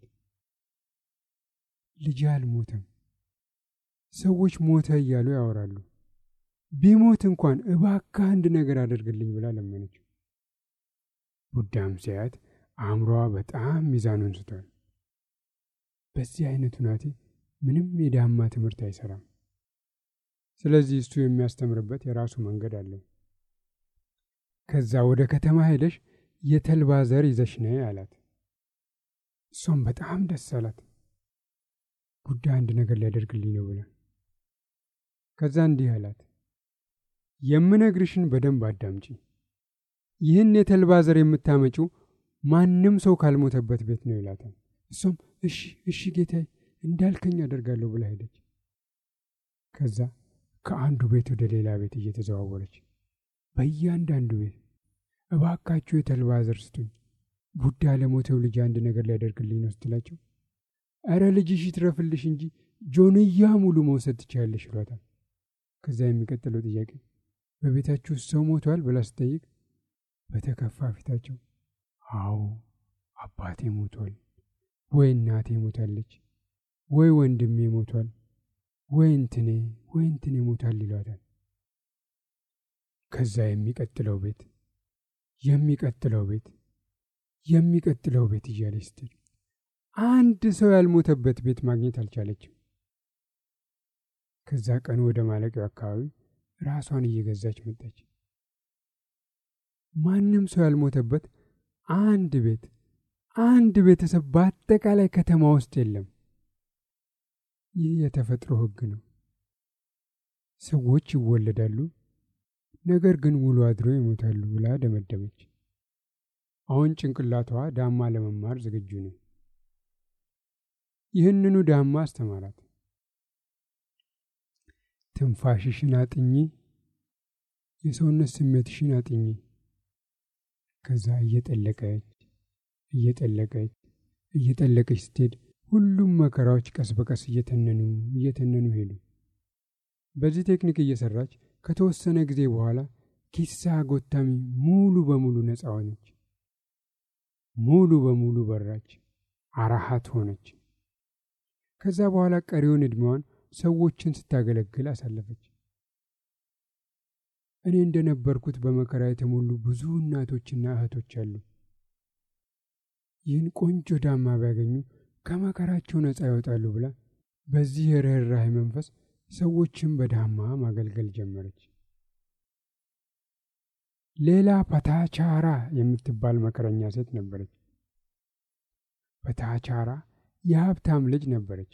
ልጄ አልሞተም ሰዎች ሞተ እያሉ ያወራሉ። ቢሞት እንኳን እባክህ አንድ ነገር አደርግልኝ ብላ ለመነችው። ቡዳም ሲያያት አእምሮዋ በጣም ሚዛኑን ስቷል። በዚህ አይነት ሁናቴ ምንም የዳማ ትምህርት አይሰራም። ስለዚህ እሱ የሚያስተምርበት የራሱ መንገድ አለው። ከዛ ወደ ከተማ ሄደሽ የተልባ ዘር ይዘሽ ነይ አላት። እሷም በጣም ደስ አላት። ቡዳ አንድ ነገር ሊያደርግልኝ ነው ብላ ከዛ እንዲህ አላት፣ የምነግርሽን በደንብ አዳምጪ። ይህን የተልባ ዘር የምታመጪው ማንም ሰው ካልሞተበት ቤት ነው ይላታል። እሷም እሺ እሺ ጌታዬ እንዳልከኝ አደርጋለሁ ብላ ሄደች። ከዛ ከአንዱ ቤት ወደ ሌላ ቤት እየተዘዋወረች በእያንዳንዱ ቤት እባካችሁ የተልባ ዘር ስጡኝ፣ ቡዳ ለሞተው ልጅ አንድ ነገር ሊያደርግልኝ ነው ስትላቸው እረ ልጅሽ ይትረፍልሽ እንጂ ጆንያ ሙሉ መውሰድ ትችያለሽ ይሏታል። ከዛ የሚቀጥለው ጥያቄ በቤታችሁ ውስጥ ሰው ሞቷል ብላ ስጠይቅ በተከፋ ፊታቸው አዎ አባቴ ሞቷል፣ ወይ እናቴ ሞታለች፣ ወይ ወንድሜ ሞቷል፣ ወይ እንትኔ ወይ እንትኔ ሞቷል ይሏታል። ከዛ የሚቀጥለው ቤት የሚቀጥለው ቤት የሚቀጥለው ቤት እያለች ስትል አንድ ሰው ያልሞተበት ቤት ማግኘት አልቻለችም። ከዛ ቀኑ ወደ ማለቂያው አካባቢ ራሷን እየገዛች መጣች። ማንም ሰው ያልሞተበት አንድ ቤት አንድ ቤተሰብ በአጠቃላይ ከተማ ውስጥ የለም። ይህ የተፈጥሮ ሕግ ነው። ሰዎች ይወለዳሉ፣ ነገር ግን ውሎ አድሮ ይሞታሉ ብላ ደመደመች። አሁን ጭንቅላቷ ዳማ ለመማር ዝግጁ ነው። ይህንኑ ዳማ አስተማራት። ትንፋሽሽን አጥኚ፣ የሰውነት ስሜትሽን አጥኚ። ከዛ እየጠለቀች እየጠለቀች እየጠለቀች ስትሄድ ሁሉም መከራዎች ቀስ በቀስ እየተነኑ እየተነኑ ሄዱ። በዚህ ቴክኒክ እየሰራች ከተወሰነ ጊዜ በኋላ ኪሳ ጎታሚ ሙሉ በሙሉ ነፃ ሆነች። ሙሉ በሙሉ በራች፣ አራሃት ሆነች። ከዛ በኋላ ቀሪውን ዕድሜዋን ሰዎችን ስታገለግል አሳለፈች። እኔ እንደነበርኩት በመከራ የተሞሉ ብዙ እናቶችና እህቶች አሉ። ይህን ቆንጆ ዳማ ቢያገኙ ከመከራቸው ነፃ ይወጣሉ ብላ በዚህ የርኅራኄ መንፈስ ሰዎችን በዳማ ማገልገል ጀመረች። ሌላ ፓታቻራ የምትባል መከረኛ ሴት ነበረች። ፓታቻራ የሀብታም ልጅ ነበረች።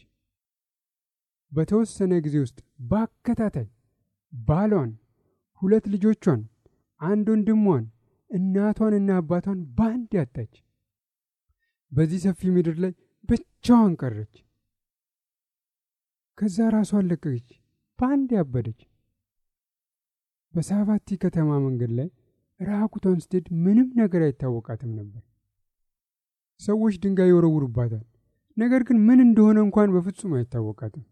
በተወሰነ ጊዜ ውስጥ በአከታታይ ባሏን፣ ሁለት ልጆቿን፣ አንድ ወንድሟን፣ እናቷንና አባቷን በአንድ ያጣች። በዚህ ሰፊ ምድር ላይ ብቻዋን ቀረች። ከዛ ራሷን ለቀቀች፣ በአንድ ያበደች። በሳቫቲ ከተማ መንገድ ላይ ራቁቷን ስትሄድ ምንም ነገር አይታወቃትም ነበር። ሰዎች ድንጋይ ይወረውሩባታል፣ ነገር ግን ምን እንደሆነ እንኳን በፍጹም አይታወቃትም።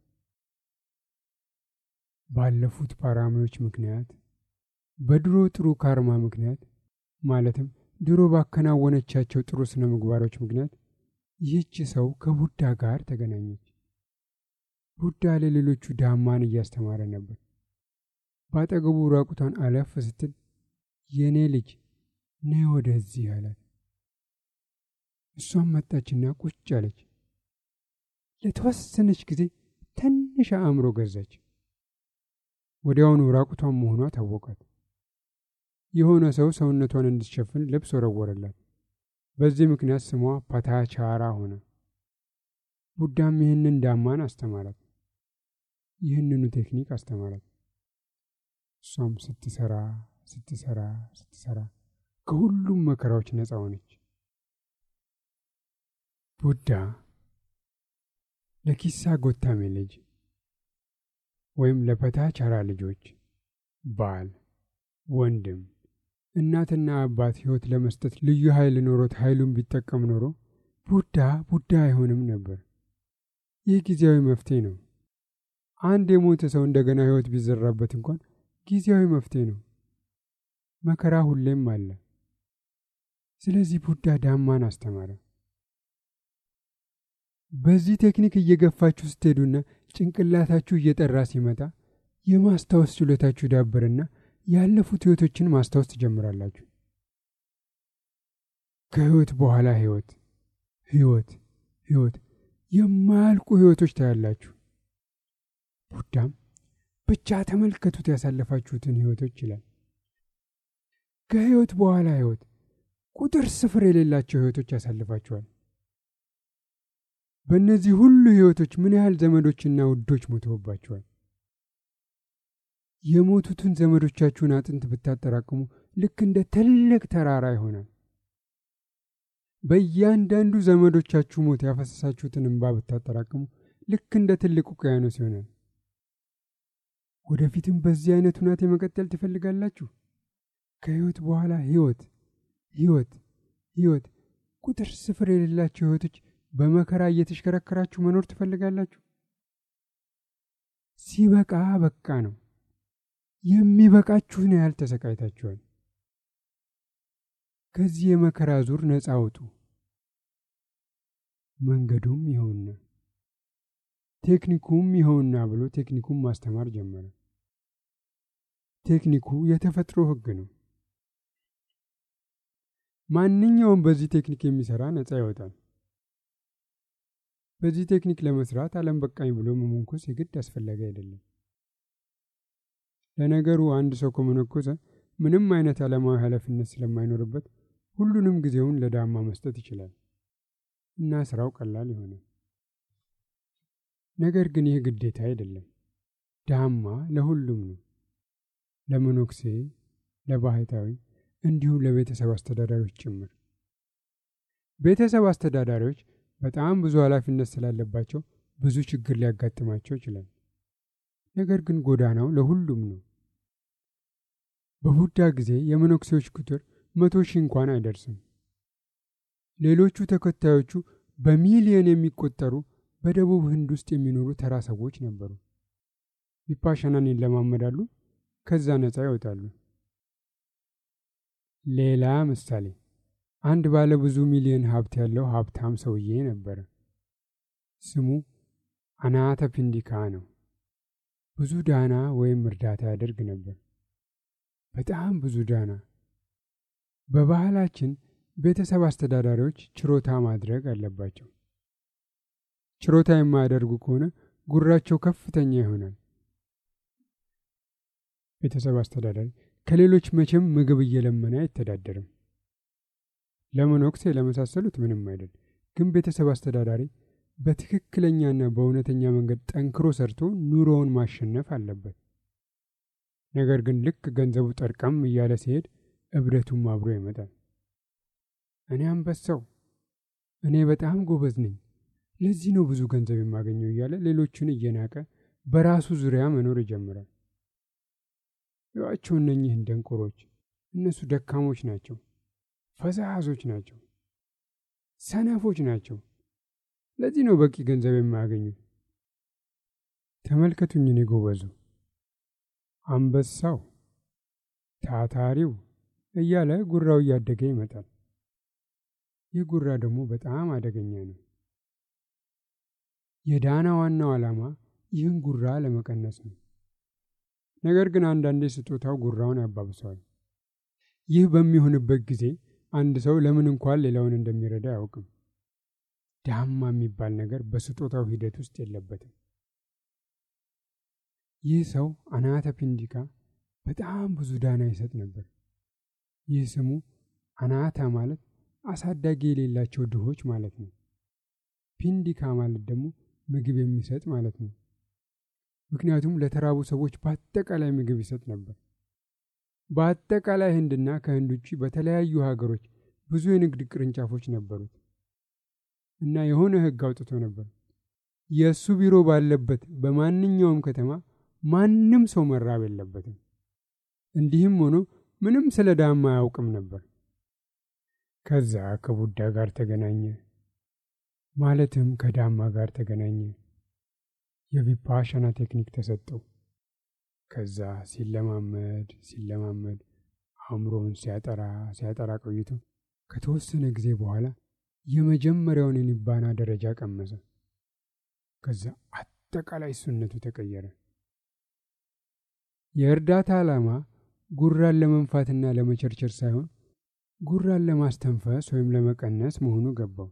ባለፉት ፓራሚዎች ምክንያት በድሮ ጥሩ ካርማ ምክንያት ማለትም ድሮ ባከናወነቻቸው ጥሩ ስነ ምግባሮች ምክንያት ይህች ሰው ከቡዳ ጋር ተገናኘች። ቡዳ ለሌሎቹ ዳማን እያስተማረ ነበር። በአጠገቡ ራቁቷን አለፍ ስትል የእኔ ልጅ ነይ ወደዚህ አላት። እሷም መጣችና ቁጭ አለች። ለተወሰነች ጊዜ ትንሽ አእምሮ ገዛች። ወዲያውኑ ራቁቷን መሆኗ ታወቃት። የሆነ ሰው ሰውነቷን እንድትሸፍን ልብስ ወረወረላት። በዚህ ምክንያት ስሟ ፓታቻራ ሆነ። ቡዳም ይህንን ዳማን አስተማራት። ይህንኑ ቴክኒክ አስተማራት። እሷም ስትሰራ ስትሰራ ስትሰራ ከሁሉም መከራዎች ነፃ ሆነች። ቡዳ ለኪሳ ጎታሜ ልጅ ወይም ለፓታቻራ ልጆች ባል፣ ወንድም፣ እናትና አባት ሕይወት ለመስጠት ልዩ ኃይል ኖሮት ኃይሉን ቢጠቀም ኖሮ ቡዳ ቡዳ አይሆንም ነበር። ይህ ጊዜያዊ መፍትሄ ነው። አንድ የሞተ ሰው እንደገና ሕይወት ቢዘራበት እንኳን ጊዜያዊ መፍትሄ ነው። መከራ ሁሌም አለ። ስለዚህ ቡዳ ዳማን አስተማረ። በዚህ ቴክኒክ እየገፋችሁ ስትሄዱና ጭንቅላታችሁ እየጠራ ሲመጣ የማስታወስ ችሎታችሁ ዳበርና ያለፉት ሕይወቶችን ማስታወስ ትጀምራላችሁ። ከሕይወት በኋላ ሕይወት ሕይወት ሕይወት የማያልቁ ሕይወቶች ታያላችሁ። ቡዳም ብቻ ተመልከቱት ያሳለፋችሁትን ሕይወቶች ይላል። ከሕይወት በኋላ ሕይወት ቁጥር ስፍር የሌላቸው ሕይወቶች ያሳልፋችኋል። በእነዚህ ሁሉ ሕይወቶች ምን ያህል ዘመዶችና ውዶች ሞተውባቸዋል? የሞቱትን ዘመዶቻችሁን አጥንት ብታጠራቅሙ ልክ እንደ ትልቅ ተራራ ይሆናል። በእያንዳንዱ ዘመዶቻችሁ ሞት ያፈሰሳችሁትን እንባ ብታጠራቅሙ ልክ እንደ ትልቅ ውቅያኖስ ይሆናል። ወደፊትም በዚህ አይነት ሁናቴ መቀጠል ትፈልጋላችሁ? ከሕይወት በኋላ ሕይወት ሕይወት ሕይወት ቁጥር ስፍር የሌላቸው ሕይወቶች በመከራ እየተሽከረከራችሁ መኖር ትፈልጋላችሁ? ሲበቃ በቃ ነው። የሚበቃችሁን ያህል ተሰቃይታችኋል። ከዚህ የመከራ ዙር ነፃ አውጡ። መንገዱም ይኸውና፣ ቴክኒኩም ይኸውና ብሎ ቴክኒኩም ማስተማር ጀመረ። ቴክኒኩ የተፈጥሮ ሕግ ነው። ማንኛውም በዚህ ቴክኒክ የሚሰራ ነፃ ይወጣል። በዚህ ቴክኒክ ለመስራት ዓለም በቃኝ ብሎ መመንኮስ የግድ አስፈላጊ አይደለም። ለነገሩ አንድ ሰው ከመነኮሰ ምንም አይነት ዓለማዊ ኃላፊነት ስለማይኖርበት ሁሉንም ጊዜውን ለዳማ መስጠት ይችላል እና ስራው ቀላል ይሆናል። ነገር ግን ይህ ግዴታ አይደለም። ዳማ ለሁሉም ነው። ለመነኩሴ፣ ለባህታዊ እንዲሁም ለቤተሰብ አስተዳዳሪዎች ጭምር። ቤተሰብ አስተዳዳሪዎች በጣም ብዙ ኃላፊነት ስላለባቸው ብዙ ችግር ሊያጋጥማቸው ይችላል። ነገር ግን ጎዳናው ለሁሉም ነው። በቡዳ ጊዜ የመነኩሴዎች ቁጥር መቶ ሺህ እንኳን አይደርስም። ሌሎቹ ተከታዮቹ በሚሊዮን የሚቆጠሩ በደቡብ ህንድ ውስጥ የሚኖሩ ተራ ሰዎች ነበሩ። ቪፓሻናን ይለማመዳሉ፣ ከዛ ነፃ ይወጣሉ። ሌላ ምሳሌ፣ አንድ ባለ ብዙ ሚሊዮን ሀብት ያለው ሀብታም ሰውዬ ነበረ። ስሙ አናተ ፒንዲካ ነው። ብዙ ዳና ወይም እርዳታ ያደርግ ነበር። በጣም ብዙ ዳና። በባህላችን ቤተሰብ አስተዳዳሪዎች ችሮታ ማድረግ አለባቸው። ችሮታ የማያደርጉ ከሆነ ጉራቸው ከፍተኛ ይሆናል። ቤተሰብ አስተዳዳሪ ከሌሎች መቼም ምግብ እየለመነ አይተዳደርም። ለመነኩሴ ለመሳሰሉት ምንም አይደል። ግን ቤተሰብ አስተዳዳሪ በትክክለኛና በእውነተኛ መንገድ ጠንክሮ ሰርቶ ኑሮውን ማሸነፍ አለበት። ነገር ግን ልክ ገንዘቡ ጠርቀም እያለ ሲሄድ እብደቱም አብሮ ይመጣል። እኔ አንበሳው፣ እኔ በጣም ጎበዝ ነኝ፣ ለዚህ ነው ብዙ ገንዘብ የማገኘው እያለ ሌሎቹን እየናቀ በራሱ ዙሪያ መኖር ይጀምራል። ይዋቸው እነኚህን ደንቆሮች፣ እነሱ ደካሞች ናቸው፣ ፈዛዞች ናቸው፣ ሰነፎች ናቸው። ለዚህ ነው በቂ ገንዘብ የማያገኙት። ተመልከቱኝ፣ እኔ ጎበዙ፣ አንበሳው፣ ታታሪው እያለ ጉራው እያደገ ይመጣል። ይህ ጉራ ደግሞ በጣም አደገኛ ነው። የዳና ዋናው ዓላማ ይህን ጉራ ለመቀነስ ነው። ነገር ግን አንዳንዴ ስጦታው ጉራውን ያባብሰዋል። ይህ በሚሆንበት ጊዜ አንድ ሰው ለምን እንኳን ሌላውን እንደሚረዳ አያውቅም። ዳማ የሚባል ነገር በስጦታው ሂደት ውስጥ የለበትም። ይህ ሰው አናተ ፒንዲካ በጣም ብዙ ዳና ይሰጥ ነበር። ይህ ስሙ አናታ ማለት አሳዳጊ የሌላቸው ድሆች ማለት ነው። ፒንዲካ ማለት ደግሞ ምግብ የሚሰጥ ማለት ነው። ምክንያቱም ለተራቡ ሰዎች በአጠቃላይ ምግብ ይሰጥ ነበር። በአጠቃላይ ህንድና ከህንድ ውጭ በተለያዩ ሀገሮች ብዙ የንግድ ቅርንጫፎች ነበሩት እና የሆነ ህግ አውጥቶ ነበር። የእሱ ቢሮ ባለበት በማንኛውም ከተማ ማንም ሰው መራብ የለበትም። እንዲህም ሆኖ ምንም ስለ ዳማ አያውቅም ነበር። ከዛ ከቡዳ ጋር ተገናኘ። ማለትም ከዳማ ጋር ተገናኘ። የቪፓሻና ቴክኒክ ተሰጠው። ከዛ ሲለማመድ ሲለማመድ አእምሮውን ሲያጠራ ሲያጠራ ቆይቶ ከተወሰነ ጊዜ በኋላ የመጀመሪያውን የኒባና ደረጃ ቀመሰ። ከዛ አጠቃላይ እሱነቱ ተቀየረ። የእርዳታ ዓላማ ጉራን ለመንፋትና ለመቸርቸር ሳይሆን ጉራን ለማስተንፈስ ወይም ለመቀነስ መሆኑ ገባው።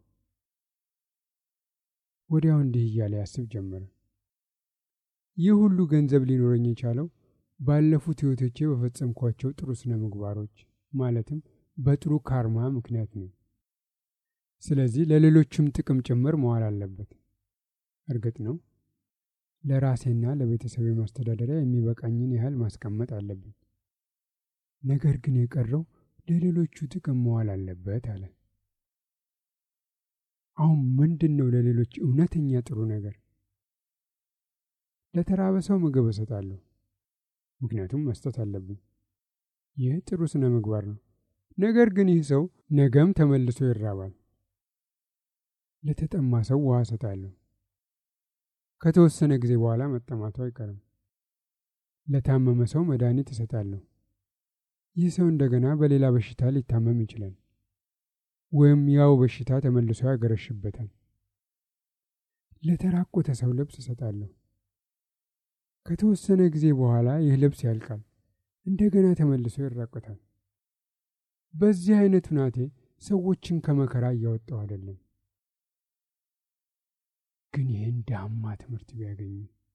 ወዲያው እንዲህ እያለ ያስብ ጀመረ። ይህ ሁሉ ገንዘብ ሊኖረኝ የቻለው ባለፉት ሕይወቶቼ በፈጸምኳቸው ጥሩ ስነ ምግባሮች ማለትም በጥሩ ካርማ ምክንያት ነው። ስለዚህ ለሌሎችም ጥቅም ጭምር መዋል አለበት። እርግጥ ነው ለራሴና ለቤተሰቤ ማስተዳደሪያ የሚበቃኝን ያህል ማስቀመጥ አለብኝ። ነገር ግን የቀረው ለሌሎቹ ጥቅም መዋል አለበት አለ። አሁን ምንድን ነው ለሌሎች እውነተኛ ጥሩ ነገር? ለተራበ ሰው ምግብ እሰጣለሁ፣ ምክንያቱም መስጠት አለብኝ። ይህ ጥሩ ስነ ምግባር ነው። ነገር ግን ይህ ሰው ነገም ተመልሶ ይራባል። ለተጠማ ሰው ውሃ እሰጣለሁ። ከተወሰነ ጊዜ በኋላ መጠማቱ አይቀርም። ለታመመ ሰው መድኃኒት እሰጣለሁ። ይህ ሰው እንደገና በሌላ በሽታ ሊታመም ይችላል፣ ወይም ያው በሽታ ተመልሶ ያገረሽበታል። ለተራቆተ ሰው ልብስ እሰጣለሁ። ከተወሰነ ጊዜ በኋላ ይህ ልብስ ያልቃል፣ እንደገና ተመልሶ ይራቆታል። በዚህ አይነት ሁናቴ ሰዎችን ከመከራ እያወጣው አይደለም። ግን ይህን ዳማ ትምህርት ቢያገኙ፣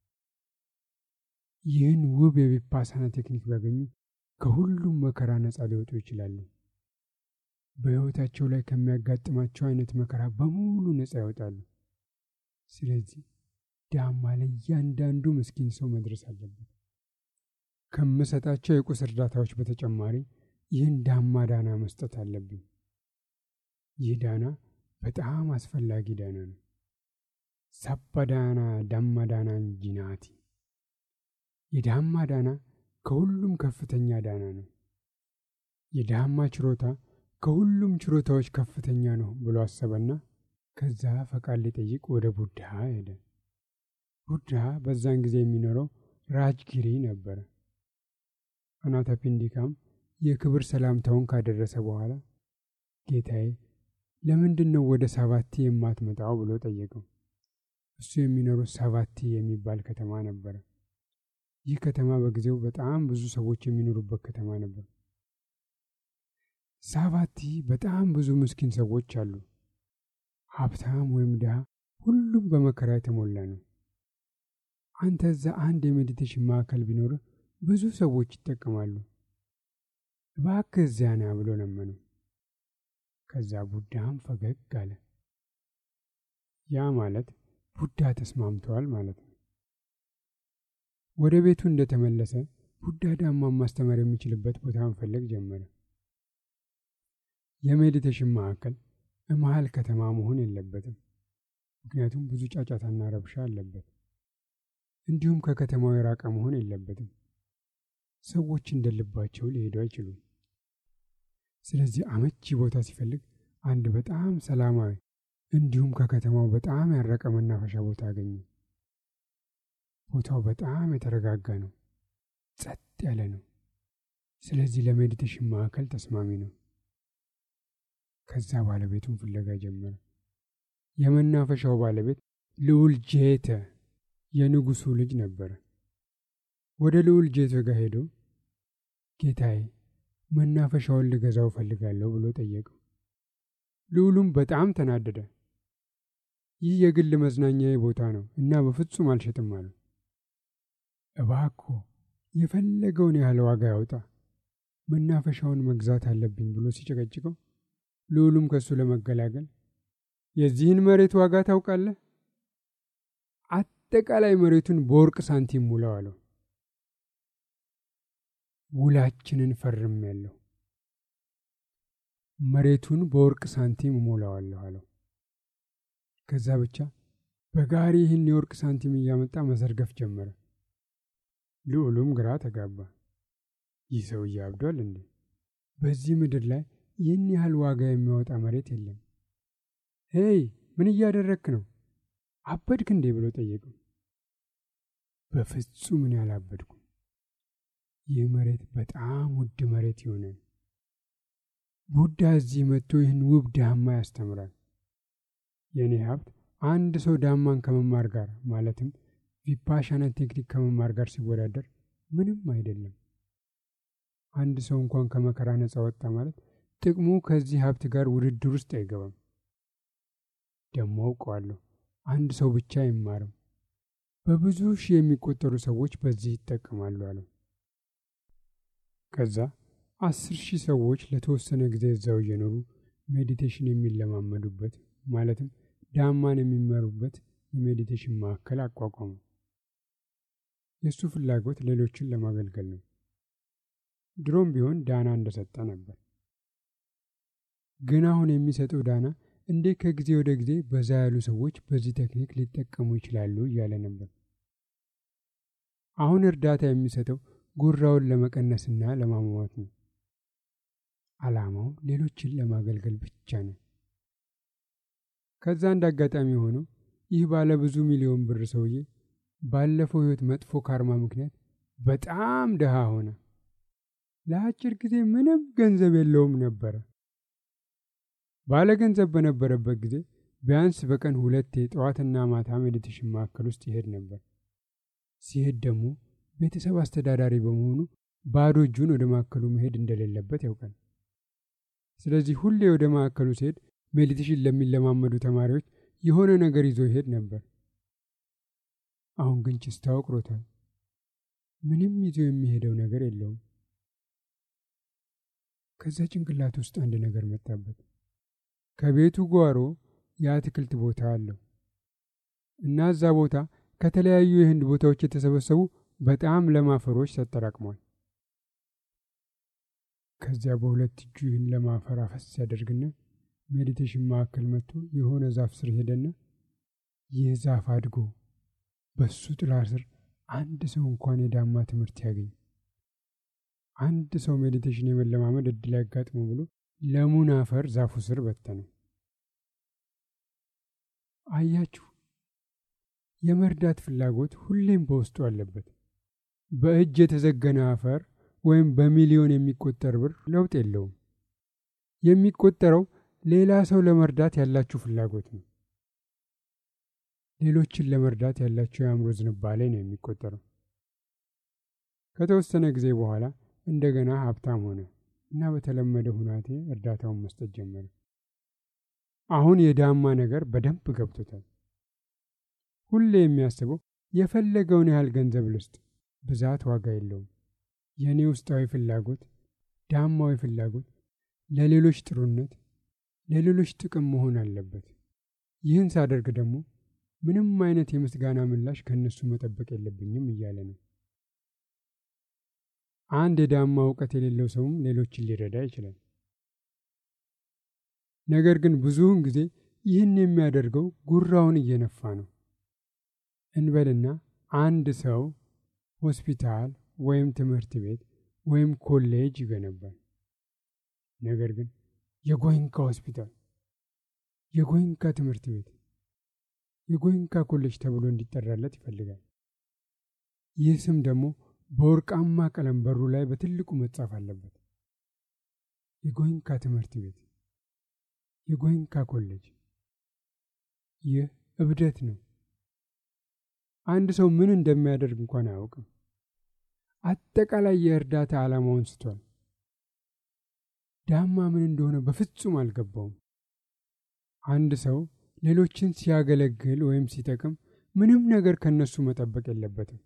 ይህን ውብ የቪፓሳና ቴክኒክ ቢያገኙ ከሁሉም መከራ ነፃ ሊወጡ ይችላሉ። በሕይወታቸው ላይ ከሚያጋጥማቸው አይነት መከራ በሙሉ ነፃ ይወጣሉ። ስለዚህ ዳማ ለእያንዳንዱ ምስኪን ሰው መድረስ አለበት። ከምሰጣቸው የቁስ እርዳታዎች በተጨማሪ ይህን ዳማ ዳና መስጠት አለብኝ። ይህ ዳና በጣም አስፈላጊ ዳና ነው። ሳባ ዳና ዳማ ዳና ጂናቲ። የዳማ ዳና ከሁሉም ከፍተኛ ዳና ነው። የዳማ ችሮታ ከሁሉም ችሮታዎች ከፍተኛ ነው ብሎ አሰበና ከዛ ፈቃድ ሊጠይቅ ወደ ቡድሃ ሄደ። ቡድሃ በዛን ጊዜ የሚኖረው ራጅጊሪ ነበረ። አናታፒንዲካም የክብር ሰላምታውን ካደረሰ በኋላ ጌታዬ ለምንድን ነው ወደ ሳባቲ የማትመጣው ብሎ ጠየቀው። እሱ የሚኖረው ሳባቲ የሚባል ከተማ ነበረ። ይህ ከተማ በጊዜው በጣም ብዙ ሰዎች የሚኖሩበት ከተማ ነበር። ሳባቲ በጣም ብዙ ምስኪን ሰዎች አሉ። ሀብታም ወይም ድሃ፣ ሁሉም በመከራ የተሞላ ነው። አንተ እዛ አንድ የሜዲቴሽን ማዕከል ቢኖርህ ብዙ ሰዎች ይጠቀማሉ። እባክህ እዚያ ና ብሎ ለመነው። ከዛ ቡዳም ፈገግ አለ። ያ ማለት ቡዳ ተስማምተዋል ማለት ነው። ወደ ቤቱ እንደተመለሰ ቡዳ ዳማን ማስተማር የሚችልበት ቦታ መፈለግ ጀመረ። የሜዲቴሽን ማዕከል መሀል ከተማ መሆን የለበትም፣ ምክንያቱም ብዙ ጫጫታና ረብሻ አለበት። እንዲሁም ከከተማው የራቀ መሆን የለበትም። ሰዎች እንደልባቸው ሊሄዱ አይችሉም። ስለዚህ አመቺ ቦታ ሲፈልግ አንድ በጣም ሰላማዊ እንዲሁም ከከተማው በጣም ያረቀ መናፈሻ ቦታ አገኘ። ቦታው በጣም የተረጋጋ ነው፣ ጸጥ ያለ ነው። ስለዚህ ለሜዲቴሽን ማዕከል ተስማሚ ነው። ከዛ ባለቤቱን ፍለጋ ጀመረ። የመናፈሻው ባለቤት ልዑል ጄተ የንጉሱ ልጅ ነበረ። ወደ ልዑል ጄተ ጋር ሄዶ ጌታዬ መናፈሻውን ልገዛው እፈልጋለሁ ብሎ ጠየቀው። ልዑሉም በጣም ተናደደ። ይህ የግል መዝናኛዬ ቦታ ነው እና በፍጹም አልሸጥም አሉ። እባክዎ የፈለገውን ያህል ዋጋ ያውጣ፣ መናፈሻውን መግዛት አለብኝ ብሎ ሲጨቀጭቀው ልዑሉም ከእሱ ለመገላገል የዚህን መሬት ዋጋ ታውቃለህ? አጠቃላይ መሬቱን በወርቅ ሳንቲም ሙላው አለው። ውላችንን ፈርም ያለሁ መሬቱን በወርቅ ሳንቲም እሞላዋለሁ አለው። ከዛ ብቻ በጋሪ ይህን የወርቅ ሳንቲም እያመጣ መዘርገፍ ጀመረ። ልዑሉም ግራ ተጋባ። ይህ ሰውዬ አብዷል እንዴ? በዚህ ምድር ላይ ይህን ያህል ዋጋ የሚያወጣ መሬት የለም። ሄይ ምን እያደረግክ ነው? አበድክ እንዴ ብሎ ጠየቀው። በፍጹም እኔ አላበድኩም። ይህ መሬት በጣም ውድ መሬት ይሆናል። ቡዳ እዚህ መጥቶ ይህን ውብ ዳማ ያስተምራል። የእኔ ሀብት አንድ ሰው ዳማን ከመማር ጋር ማለትም ቪፓሻና ቴክኒክ ከመማር ጋር ሲወዳደር ምንም አይደለም። አንድ ሰው እንኳን ከመከራ ነፃ ወጣ ማለት ጥቅሙ ከዚህ ሀብት ጋር ውድድር ውስጥ አይገባም። ደግሞ አውቀዋለሁ፣ አንድ ሰው ብቻ አይማርም፣ በብዙ ሺህ የሚቆጠሩ ሰዎች በዚህ ይጠቀማሉ አለው። ከዛ አስር ሺህ ሰዎች ለተወሰነ ጊዜ እዛው እየኖሩ ሜዲቴሽን የሚለማመዱበት ማለትም ዳማን የሚመሩበት የሜዲቴሽን ማዕከል አቋቋሙ። የእሱ ፍላጎት ሌሎችን ለማገልገል ነው። ድሮም ቢሆን ዳና እንደሰጠ ነበር። ግን አሁን የሚሰጠው ዳና እንዴት ከጊዜ ወደ ጊዜ በዛ ያሉ ሰዎች በዚህ ቴክኒክ ሊጠቀሙ ይችላሉ እያለ ነበር። አሁን እርዳታ የሚሰጠው ጉራውን ለመቀነስና ለማሟሟት ነው። ዓላማው ሌሎችን ለማገልገል ብቻ ነው። ከዛ እንደ አጋጣሚ ሆኖ ይህ ባለ ብዙ ሚሊዮን ብር ሰውዬ ባለፈው ሕይወት መጥፎ ካርማ ምክንያት በጣም ድሃ ሆነ። ለአጭር ጊዜ ምንም ገንዘብ የለውም ነበረ። ባለ ገንዘብ በነበረበት ጊዜ ቢያንስ በቀን ሁለቴ ጠዋትና ማታ ሜዲቴሽን ማዕከል ውስጥ ይሄድ ነበር። ሲሄድ ደግሞ ቤተሰብ አስተዳዳሪ በመሆኑ ባዶ እጁን ወደ ማዕከሉ መሄድ እንደሌለበት ያውቃል። ስለዚህ ሁሌ ወደ ማዕከሉ ሲሄድ ሜዲቴሽን ለሚለማመዱ ተማሪዎች የሆነ ነገር ይዞ ይሄድ ነበር። አሁን ግን ችስታው አውቅሮታል። ምንም ይዞ የሚሄደው ነገር የለውም። ከዛ ጭንቅላት ውስጥ አንድ ነገር መጣበት። ከቤቱ ጓሮ የአትክልት ቦታ አለው እና እዛ ቦታ ከተለያዩ የህንድ ቦታዎች የተሰበሰቡ በጣም ለም አፈሮች ተጠራቅሟል። ከዚያ በሁለት እጁ ይህን ለም አፈር አፈስ ያደርግና ሜዲቴሽን ማዕከል መጥቶ የሆነ ዛፍ ስር ሄደና ይህ ዛፍ አድጎ በሱ ጥላ ስር አንድ ሰው እንኳን የዳማ ትምህርት ያገኝ አንድ ሰው ሜዲቴሽን የመለማመድ እድል ያጋጥሞ ብሎ ለሙን አፈር ዛፉ ስር በተነው። አያችሁ፣ የመርዳት ፍላጎት ሁሌም በውስጡ አለበት። በእጅ የተዘገነ አፈር ወይም በሚሊዮን የሚቆጠር ብር ለውጥ የለውም። የሚቆጠረው ሌላ ሰው ለመርዳት ያላችሁ ፍላጎት ነው። ሌሎችን ለመርዳት ያላቸው የአእምሮ ዝንባሌ ነው የሚቆጠረው። ከተወሰነ ጊዜ በኋላ እንደገና ሀብታም ሆነ እና በተለመደ ሁናቴ እርዳታውን መስጠት ጀመረ። አሁን የዳማ ነገር በደንብ ገብቶታል። ሁሌ የሚያስበው የፈለገውን ያህል ገንዘብ ልስጥ፣ ብዛት ዋጋ የለውም። የእኔ ውስጣዊ ፍላጎት፣ ዳማዊ ፍላጎት ለሌሎች ጥሩነት፣ ለሌሎች ጥቅም መሆን አለበት። ይህን ሳደርግ ደግሞ ምንም አይነት የምስጋና ምላሽ ከእነሱ መጠበቅ የለብኝም እያለ ነው። አንድ የዳማ እውቀት የሌለው ሰውም ሌሎችን ሊረዳ ይችላል። ነገር ግን ብዙውን ጊዜ ይህን የሚያደርገው ጉራውን እየነፋ ነው። እንበልና አንድ ሰው ሆስፒታል ወይም ትምህርት ቤት ወይም ኮሌጅ ይገነባል። ነገር ግን የጎይንካ ሆስፒታል፣ የጎይንካ ትምህርት ቤት፣ የጎይንካ ኮሌጅ ተብሎ እንዲጠራለት ይፈልጋል። ይህ ስም ደግሞ በወርቃማ ቀለም በሩ ላይ በትልቁ መጻፍ አለበት። የጎይንካ ትምህርት ቤት፣ የጎይንካ ኮሌጅ። ይህ እብደት ነው። አንድ ሰው ምን እንደሚያደርግ እንኳን አያውቅም። አጠቃላይ የእርዳታ ዓላማውን ስቷል። ዳማ ምን እንደሆነ በፍጹም አልገባውም። አንድ ሰው ሌሎችን ሲያገለግል ወይም ሲጠቅም ምንም ነገር ከነሱ መጠበቅ የለበትም።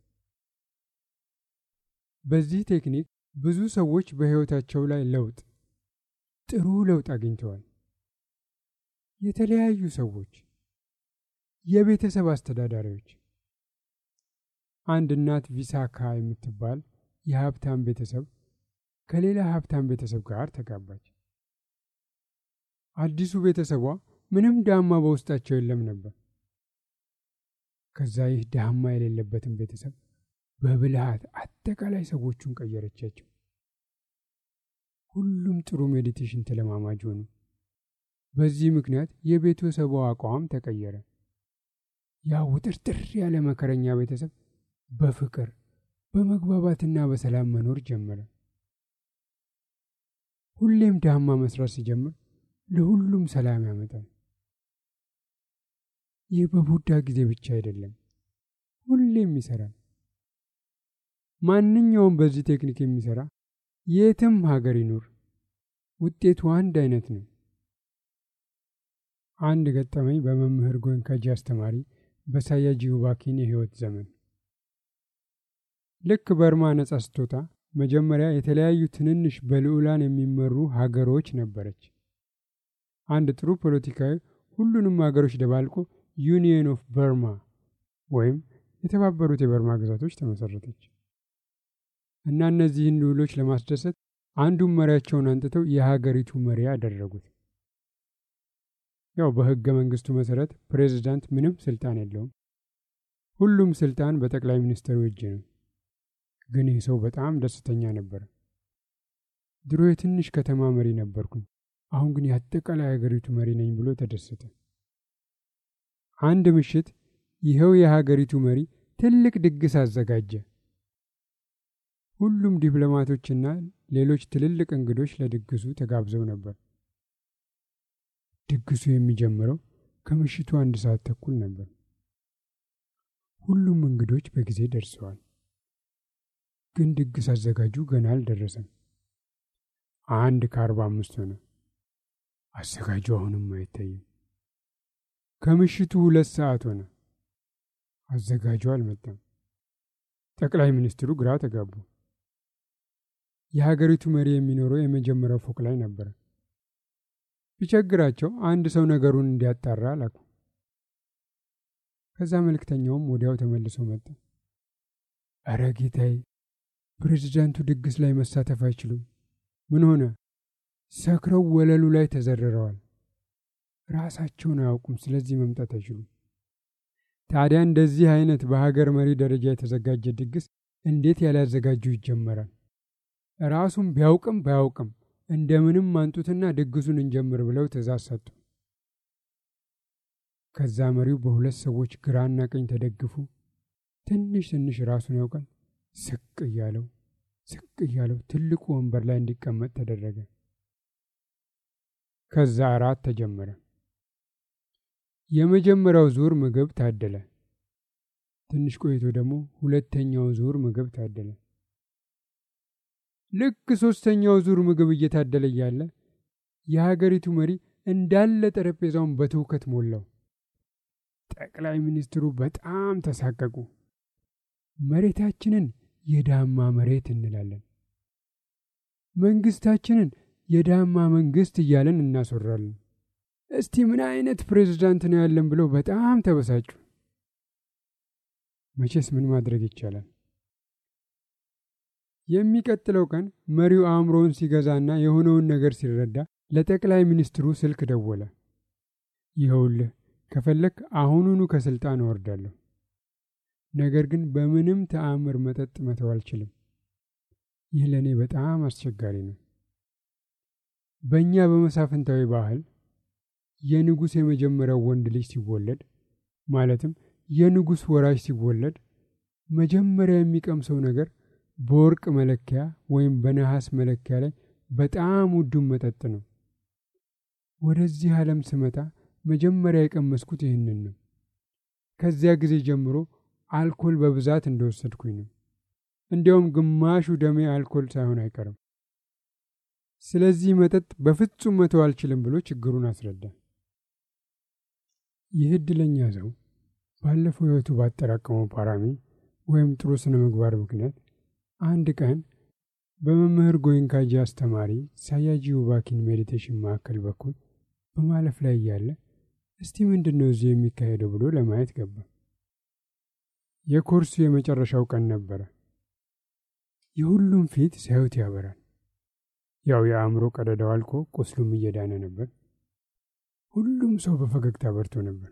በዚህ ቴክኒክ ብዙ ሰዎች በሕይወታቸው ላይ ለውጥ ጥሩ ለውጥ አግኝተዋል። የተለያዩ ሰዎች፣ የቤተሰብ አስተዳዳሪዎች። አንድ እናት ቪሳካ የምትባል የሀብታም ቤተሰብ ከሌላ ሀብታም ቤተሰብ ጋር ተጋባች። አዲሱ ቤተሰቧ ምንም ዳማ በውስጣቸው የለም ነበር። ከዛ ይህ ዳማ የሌለበትን ቤተሰብ በብልሃት አጠቃላይ ሰዎቹን ቀየረቻቸው። ሁሉም ጥሩ ሜዲቴሽን ተለማማጅ ሆኑ። በዚህ ምክንያት የቤተሰቧ አቋም ተቀየረ። ያ ውጥርጥር ያለ መከረኛ ቤተሰብ በፍቅር በመግባባትና በሰላም መኖር ጀመረ። ሁሌም ዳማ መስራት ሲጀምር ለሁሉም ሰላም ያመጣል። ይህ በቡዳ ጊዜ ብቻ አይደለም፣ ሁሌም ይሰራል። ማንኛውም በዚህ ቴክኒክ የሚሰራ የትም ሀገር ይኑር ውጤቱ አንድ አይነት ነው። አንድ ገጠመኝ በመምህር ጎንካጂ አስተማሪ በሳያጂ ውባኪን የህይወት ዘመን ልክ በርማ ነጻ ስትወጣ መጀመሪያ የተለያዩ ትንንሽ በልዑላን የሚመሩ ሀገሮች ነበረች። አንድ ጥሩ ፖለቲካዊ ሁሉንም ሀገሮች ደባልቆ ዩኒየን ኦፍ በርማ ወይም የተባበሩት የበርማ ግዛቶች ተመሰረተች እና እነዚህን ልዑሎች ለማስደሰት አንዱን መሪያቸውን አንጥተው የሀገሪቱ መሪ አደረጉት። ያው በህገ መንግስቱ መሰረት ፕሬዝዳንት ምንም ስልጣን የለውም። ሁሉም ስልጣን በጠቅላይ ሚኒስትሩ እጅ ነው። ግን ይህ ሰው በጣም ደስተኛ ነበር። ድሮ የትንሽ ከተማ መሪ ነበርኩኝ፣ አሁን ግን የአጠቃላይ ሀገሪቱ መሪ ነኝ ብሎ ተደሰተ። አንድ ምሽት ይኸው የሀገሪቱ መሪ ትልቅ ድግስ አዘጋጀ። ሁሉም ዲፕሎማቶችና ሌሎች ትልልቅ እንግዶች ለድግሱ ተጋብዘው ነበር። ድግሱ የሚጀምረው ከምሽቱ አንድ ሰዓት ተኩል ነበር። ሁሉም እንግዶች በጊዜ ደርሰዋል። ግን ድግስ አዘጋጁ ገና አልደረሰም። አንድ ከአርባ አምስት ሆነ። አዘጋጁ አሁንም አይታይም። ከምሽቱ ሁለት ሰዓት ሆነ። አዘጋጁ አልመጣም። ጠቅላይ ሚኒስትሩ ግራ ተጋቡ። የሀገሪቱ መሪ የሚኖረው የመጀመሪያው ፎቅ ላይ ነበረ። ቢቸግራቸው አንድ ሰው ነገሩን እንዲያጣራ አላኩ። ከዛ መልእክተኛውም ወዲያው ተመልሶ መጣ። አረ ጌታዬ፣ ፕሬዚዳንቱ ድግስ ላይ መሳተፍ አይችሉም። ምን ሆነ? ሰክረው ወለሉ ላይ ተዘርረዋል። ራሳቸውን አያውቁም። ስለዚህ መምጣት አይችሉም። ታዲያ እንደዚህ አይነት በሀገር መሪ ደረጃ የተዘጋጀ ድግስ እንዴት ያላዘጋጁ ይጀመራል? ራሱም ቢያውቅም ባያውቅም እንደምንም አንጡትና ድግሱን እንጀምር ብለው ትእዛዝ ሰጡ። ከዛ መሪው በሁለት ሰዎች ግራና ቀኝ ተደግፉ ትንሽ ትንሽ ራሱን ያውቃል ስቅ እያለው ስቅ እያለው ትልቁ ወንበር ላይ እንዲቀመጥ ተደረገ። ከዛ እራት ተጀመረ። የመጀመሪያው ዙር ምግብ ታደለ። ትንሽ ቆይቶ ደግሞ ሁለተኛው ዙር ምግብ ታደለ። ልክ ሶስተኛው ዙር ምግብ እየታደለ እያለ የሀገሪቱ መሪ እንዳለ ጠረጴዛውን በትውከት ሞላው። ጠቅላይ ሚኒስትሩ በጣም ተሳቀቁ። መሬታችንን የዳማ መሬት እንላለን፣ መንግስታችንን የዳማ መንግስት እያለን እናስወራለን። እስቲ ምን አይነት ፕሬዝዳንት ነው ያለን ብለው በጣም ተበሳጩ። መቼስ ምን ማድረግ ይቻላል? የሚቀጥለው ቀን መሪው አእምሮውን ሲገዛና የሆነውን ነገር ሲረዳ ለጠቅላይ ሚኒስትሩ ስልክ ደወለ። ይኸውልህ ከፈለክ አሁኑኑ ከስልጣን እወርዳለሁ፣ ነገር ግን በምንም ተአምር መጠጥ መተው አልችልም። ይህ ለእኔ በጣም አስቸጋሪ ነው። በእኛ በመሳፍንታዊ ባህል የንጉሥ የመጀመሪያው ወንድ ልጅ ሲወለድ ማለትም የንጉሥ ወራሽ ሲወለድ መጀመሪያ የሚቀምሰው ነገር በወርቅ መለኪያ ወይም በነሐስ መለኪያ ላይ በጣም ውዱን መጠጥ ነው። ወደዚህ ዓለም ስመጣ መጀመሪያ የቀመስኩት ይህንን ነው። ከዚያ ጊዜ ጀምሮ አልኮል በብዛት እንደወሰድኩኝ ነው። እንዲያውም ግማሹ ደሜ አልኮል ሳይሆን አይቀርም። ስለዚህ መጠጥ በፍጹም መተው አልችልም ብሎ ችግሩን አስረዳ። ይህ ዕድለኛ ሰው ባለፈው ሕይወቱ ባጠራቀመው ፓራሚ ወይም ጥሩ ስነ ምግባር ምክንያት አንድ ቀን በመምህር ጎይንካጂ አስተማሪ ሳያጂ ውባኪን ሜዲቴሽን ማዕከል በኩል በማለፍ ላይ እያለ እስቲ ምንድን ነው እዚህ የሚካሄደው ብሎ ለማየት ገባ። የኮርሱ የመጨረሻው ቀን ነበረ። የሁሉም ፊት ሲያዩት ያበራል። ያው የአእምሮ ቀደዳው አልቆ ቁስሉም እየዳነ ነበር። ሁሉም ሰው በፈገግታ በርቶ ነበር።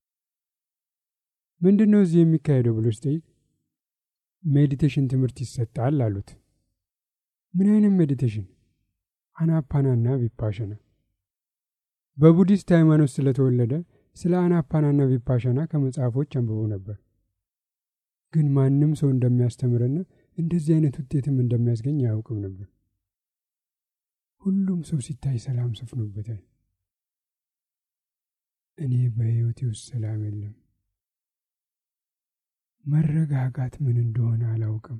ምንድን ነው እዚህ የሚካሄደው ብሎ ሲጠይቅ ሜዲቴሽን ትምህርት ይሰጣል አሉት። ምን አይነት ሜዲቴሽን? አናፓናና ቪፓሸና። በቡዲስት ሃይማኖት ስለተወለደ ስለ አናፓናና ቪፓሸና ከመጽሐፎች አንብቦ ነበር። ግን ማንም ሰው እንደሚያስተምርና እንደዚህ አይነት ውጤትም እንደሚያስገኝ አያውቅም ነበር። ሁሉም ሰው ሲታይ ሰላም ሰፍኖበታል። እኔ በሕይወቴ ውስጥ ሰላም የለም። መረጋጋት ምን እንደሆነ አላውቅም።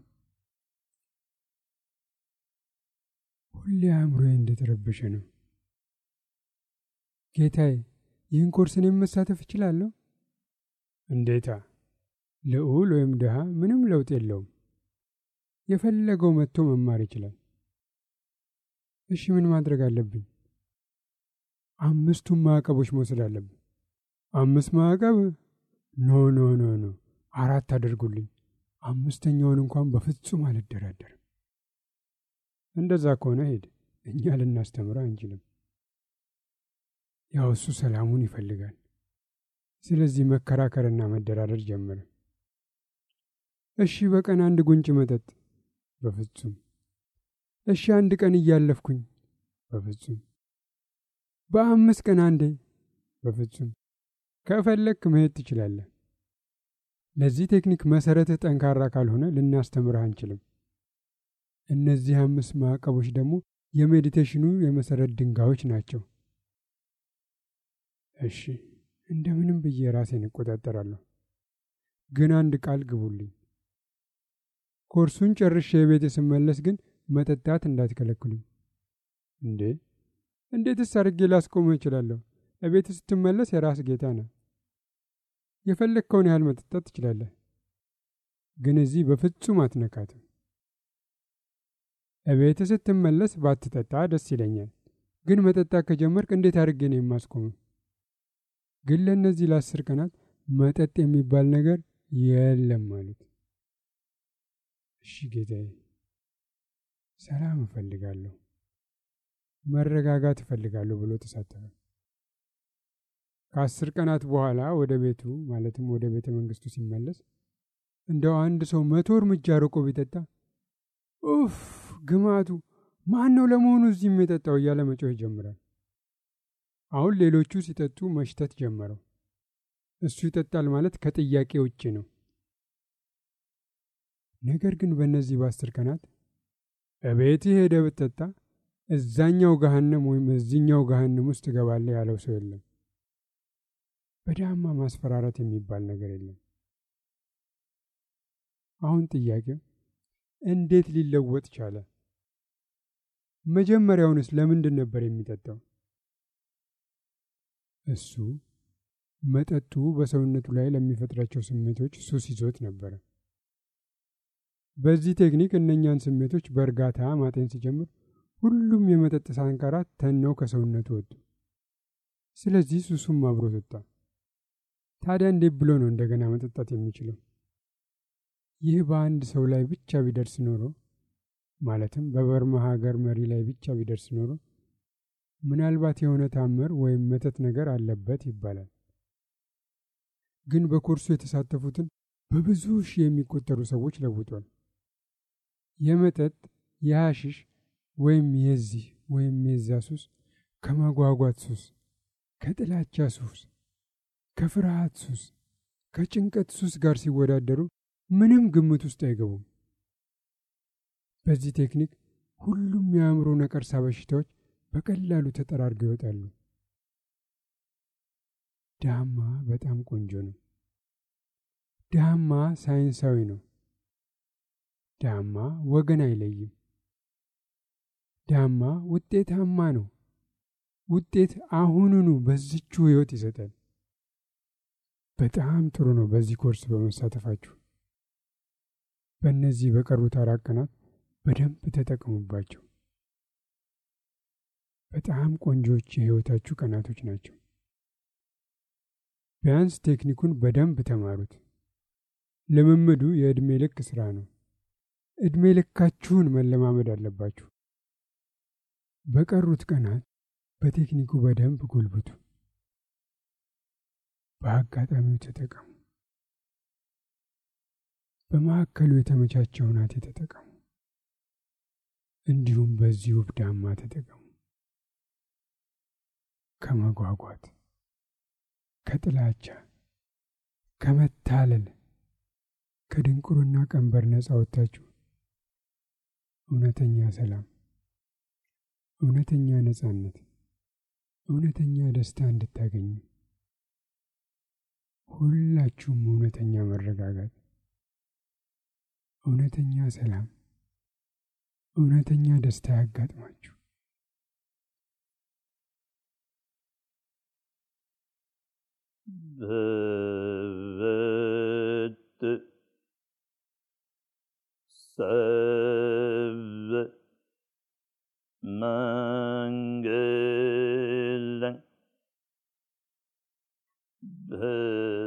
ሁሌ አእምሮዬ እንደተረበሸ ነው። ጌታዬ፣ ይህን ኮርስ እኔም መሳተፍ እችላለሁ? እንዴታ! ልዑል ወይም ድሃ ምንም ለውጥ የለውም። የፈለገው መጥቶ መማር ይችላል። እሺ፣ ምን ማድረግ አለብኝ? አምስቱን ማዕቀቦች መውሰድ አለብን። አምስት ማዕቀብ? ኖ ኖ ኖ ኖ አራት አድርጉልኝ። አምስተኛውን እንኳን በፍጹም አልደራደርም። እንደዛ ከሆነ ሄድ፣ እኛ ልናስተምረ አንችልም። ያው እሱ ሰላሙን ይፈልጋል። ስለዚህ መከራከርና መደራደር ጀመረ። እሺ በቀን አንድ ጉንጭ መጠጥ፣ በፍጹም። እሺ አንድ ቀን እያለፍኩኝ፣ በፍጹም። በአምስት ቀን አንዴ፣ በፍጹም። ከፈለክ መሄድ ትችላለህ። ለዚህ ቴክኒክ መሰረትህ ጠንካራ ካልሆነ ልናስተምርህ አንችልም። እነዚህ አምስት ማዕቀቦች ደግሞ የሜዲቴሽኑ የመሰረት ድንጋዮች ናቸው። እሺ እንደምንም ብዬ ራሴን እቆጣጠራለሁ። ግን አንድ ቃል ግቡልኝ። ኮርሱን ጨርሼ የቤት ስመለስ ግን መጠጣት እንዳትከለክሉኝ። እንዴ እንዴትስ አድርጌ ላስቆመው እችላለሁ? እቤት ስትመለስ የራስ ጌታ ነህ። የፈለግከውን ያህል መጠጣት ትችላለህ፣ ግን እዚህ በፍጹም አትነካትም። እቤት ስትመለስ ባትጠጣ ደስ ይለኛል፣ ግን መጠጣት ከጀመርክ እንዴት አድርጌ ነው የማስቆመው? ግን ለእነዚህ ለአስር ቀናት መጠጥ የሚባል ነገር የለም ማለት። እሺ ጌታዬ፣ ሰላም እፈልጋለሁ፣ መረጋጋት እፈልጋለሁ ብሎ ተሳተፈ። ከአስር ቀናት በኋላ ወደ ቤቱ ማለትም ወደ ቤተ መንግስቱ ሲመለስ እንደው አንድ ሰው መቶ እርምጃ ርቆ ቢጠጣ ኡፍ ግማቱ ማን ነው ለመሆኑ እዚህም የጠጣው እያለ መጮህ ይጀምራል። አሁን ሌሎቹ ሲጠጡ መሽተት ጀመረው። እሱ ይጠጣል ማለት ከጥያቄ ውጭ ነው። ነገር ግን በእነዚህ በአስር ቀናት እቤትህ ሄደህ ብትጠጣ እዛኛው ገሃነም ወይም እዚኛው ገሃነም ውስጥ ትገባለህ ያለው ሰው የለም። በዳማ ማስፈራራት የሚባል ነገር የለም። አሁን ጥያቄው እንዴት ሊለወጥ ቻለ? መጀመሪያውንስ ለምንድን ነበር የሚጠጣው? እሱ መጠጡ በሰውነቱ ላይ ለሚፈጥራቸው ስሜቶች ሱስ ይዞት ነበረ። በዚህ ቴክኒክ እነኛን ስሜቶች በእርጋታ ማጤን ሲጀምር ሁሉም የመጠጥ ሳንካራት ተነው ከሰውነቱ ወጡ። ስለዚህ ሱሱም አብሮት ወጣ። ታዲያ እንዴት ብሎ ነው እንደገና መጠጣት የሚችለው? ይህ በአንድ ሰው ላይ ብቻ ቢደርስ ኖሮ ማለትም በበርማ ሀገር መሪ ላይ ብቻ ቢደርስ ኖሮ ምናልባት የሆነ ታምር ወይም መተት ነገር አለበት ይባላል። ግን በኮርሱ የተሳተፉትን በብዙ ሺህ የሚቆጠሩ ሰዎች ለውጧል። የመጠጥ የሐሽሽ ወይም የዚህ ወይም የዛ ሱስ ከመጓጓት ሱስ፣ ከጥላቻ ሱስ፣ ከፍርሃት ሱስ፣ ከጭንቀት ሱስ ጋር ሲወዳደሩ ምንም ግምት ውስጥ አይገቡም። በዚህ ቴክኒክ ሁሉም የአእምሮ ነቀርሳ በሽታዎች በቀላሉ ተጠራርገው ይወጣሉ። ዳማ በጣም ቆንጆ ነው። ዳማ ሳይንሳዊ ነው። ዳማ ወገን አይለይም። ዳማ ውጤታማ ነው። ውጤት አሁኑኑ በዚቹ ህይወት ይሰጣል። በጣም ጥሩ ነው በዚህ ኮርስ በመሳተፋችሁ። በእነዚህ በቀሩት አራት ቀናት በደንብ ተጠቀሙባቸው። በጣም ቆንጆች የህይወታችሁ ቀናቶች ናቸው። ቢያንስ ቴክኒኩን በደንብ ተማሩት። ልምምዱ የዕድሜ ልክ ስራ ነው። ዕድሜ ልካችሁን መለማመድ አለባችሁ። በቀሩት ቀናት በቴክኒኩ በደንብ ጎልብቱ። በአጋጣሚው ተጠቀሙ። በማዕከሉ የተመቻቸው ናት ተጠቀሙ። እንዲሁም በዚህ ውብ ዳማ ተጠቀሙ። ከመጓጓት፣ ከጥላቻ፣ ከመታለል፣ ከድንቁርና ቀንበር ነፃ ወጥታችሁ እውነተኛ ሰላም፣ እውነተኛ ነፃነት፣ እውነተኛ ደስታ እንድታገኙ ሁላችሁም እውነተኛ መረጋጋት፣ እውነተኛ ሰላም፣ እውነተኛ ደስታ ያጋጥማችሁ። भवत् सर्व मङ्गलं भव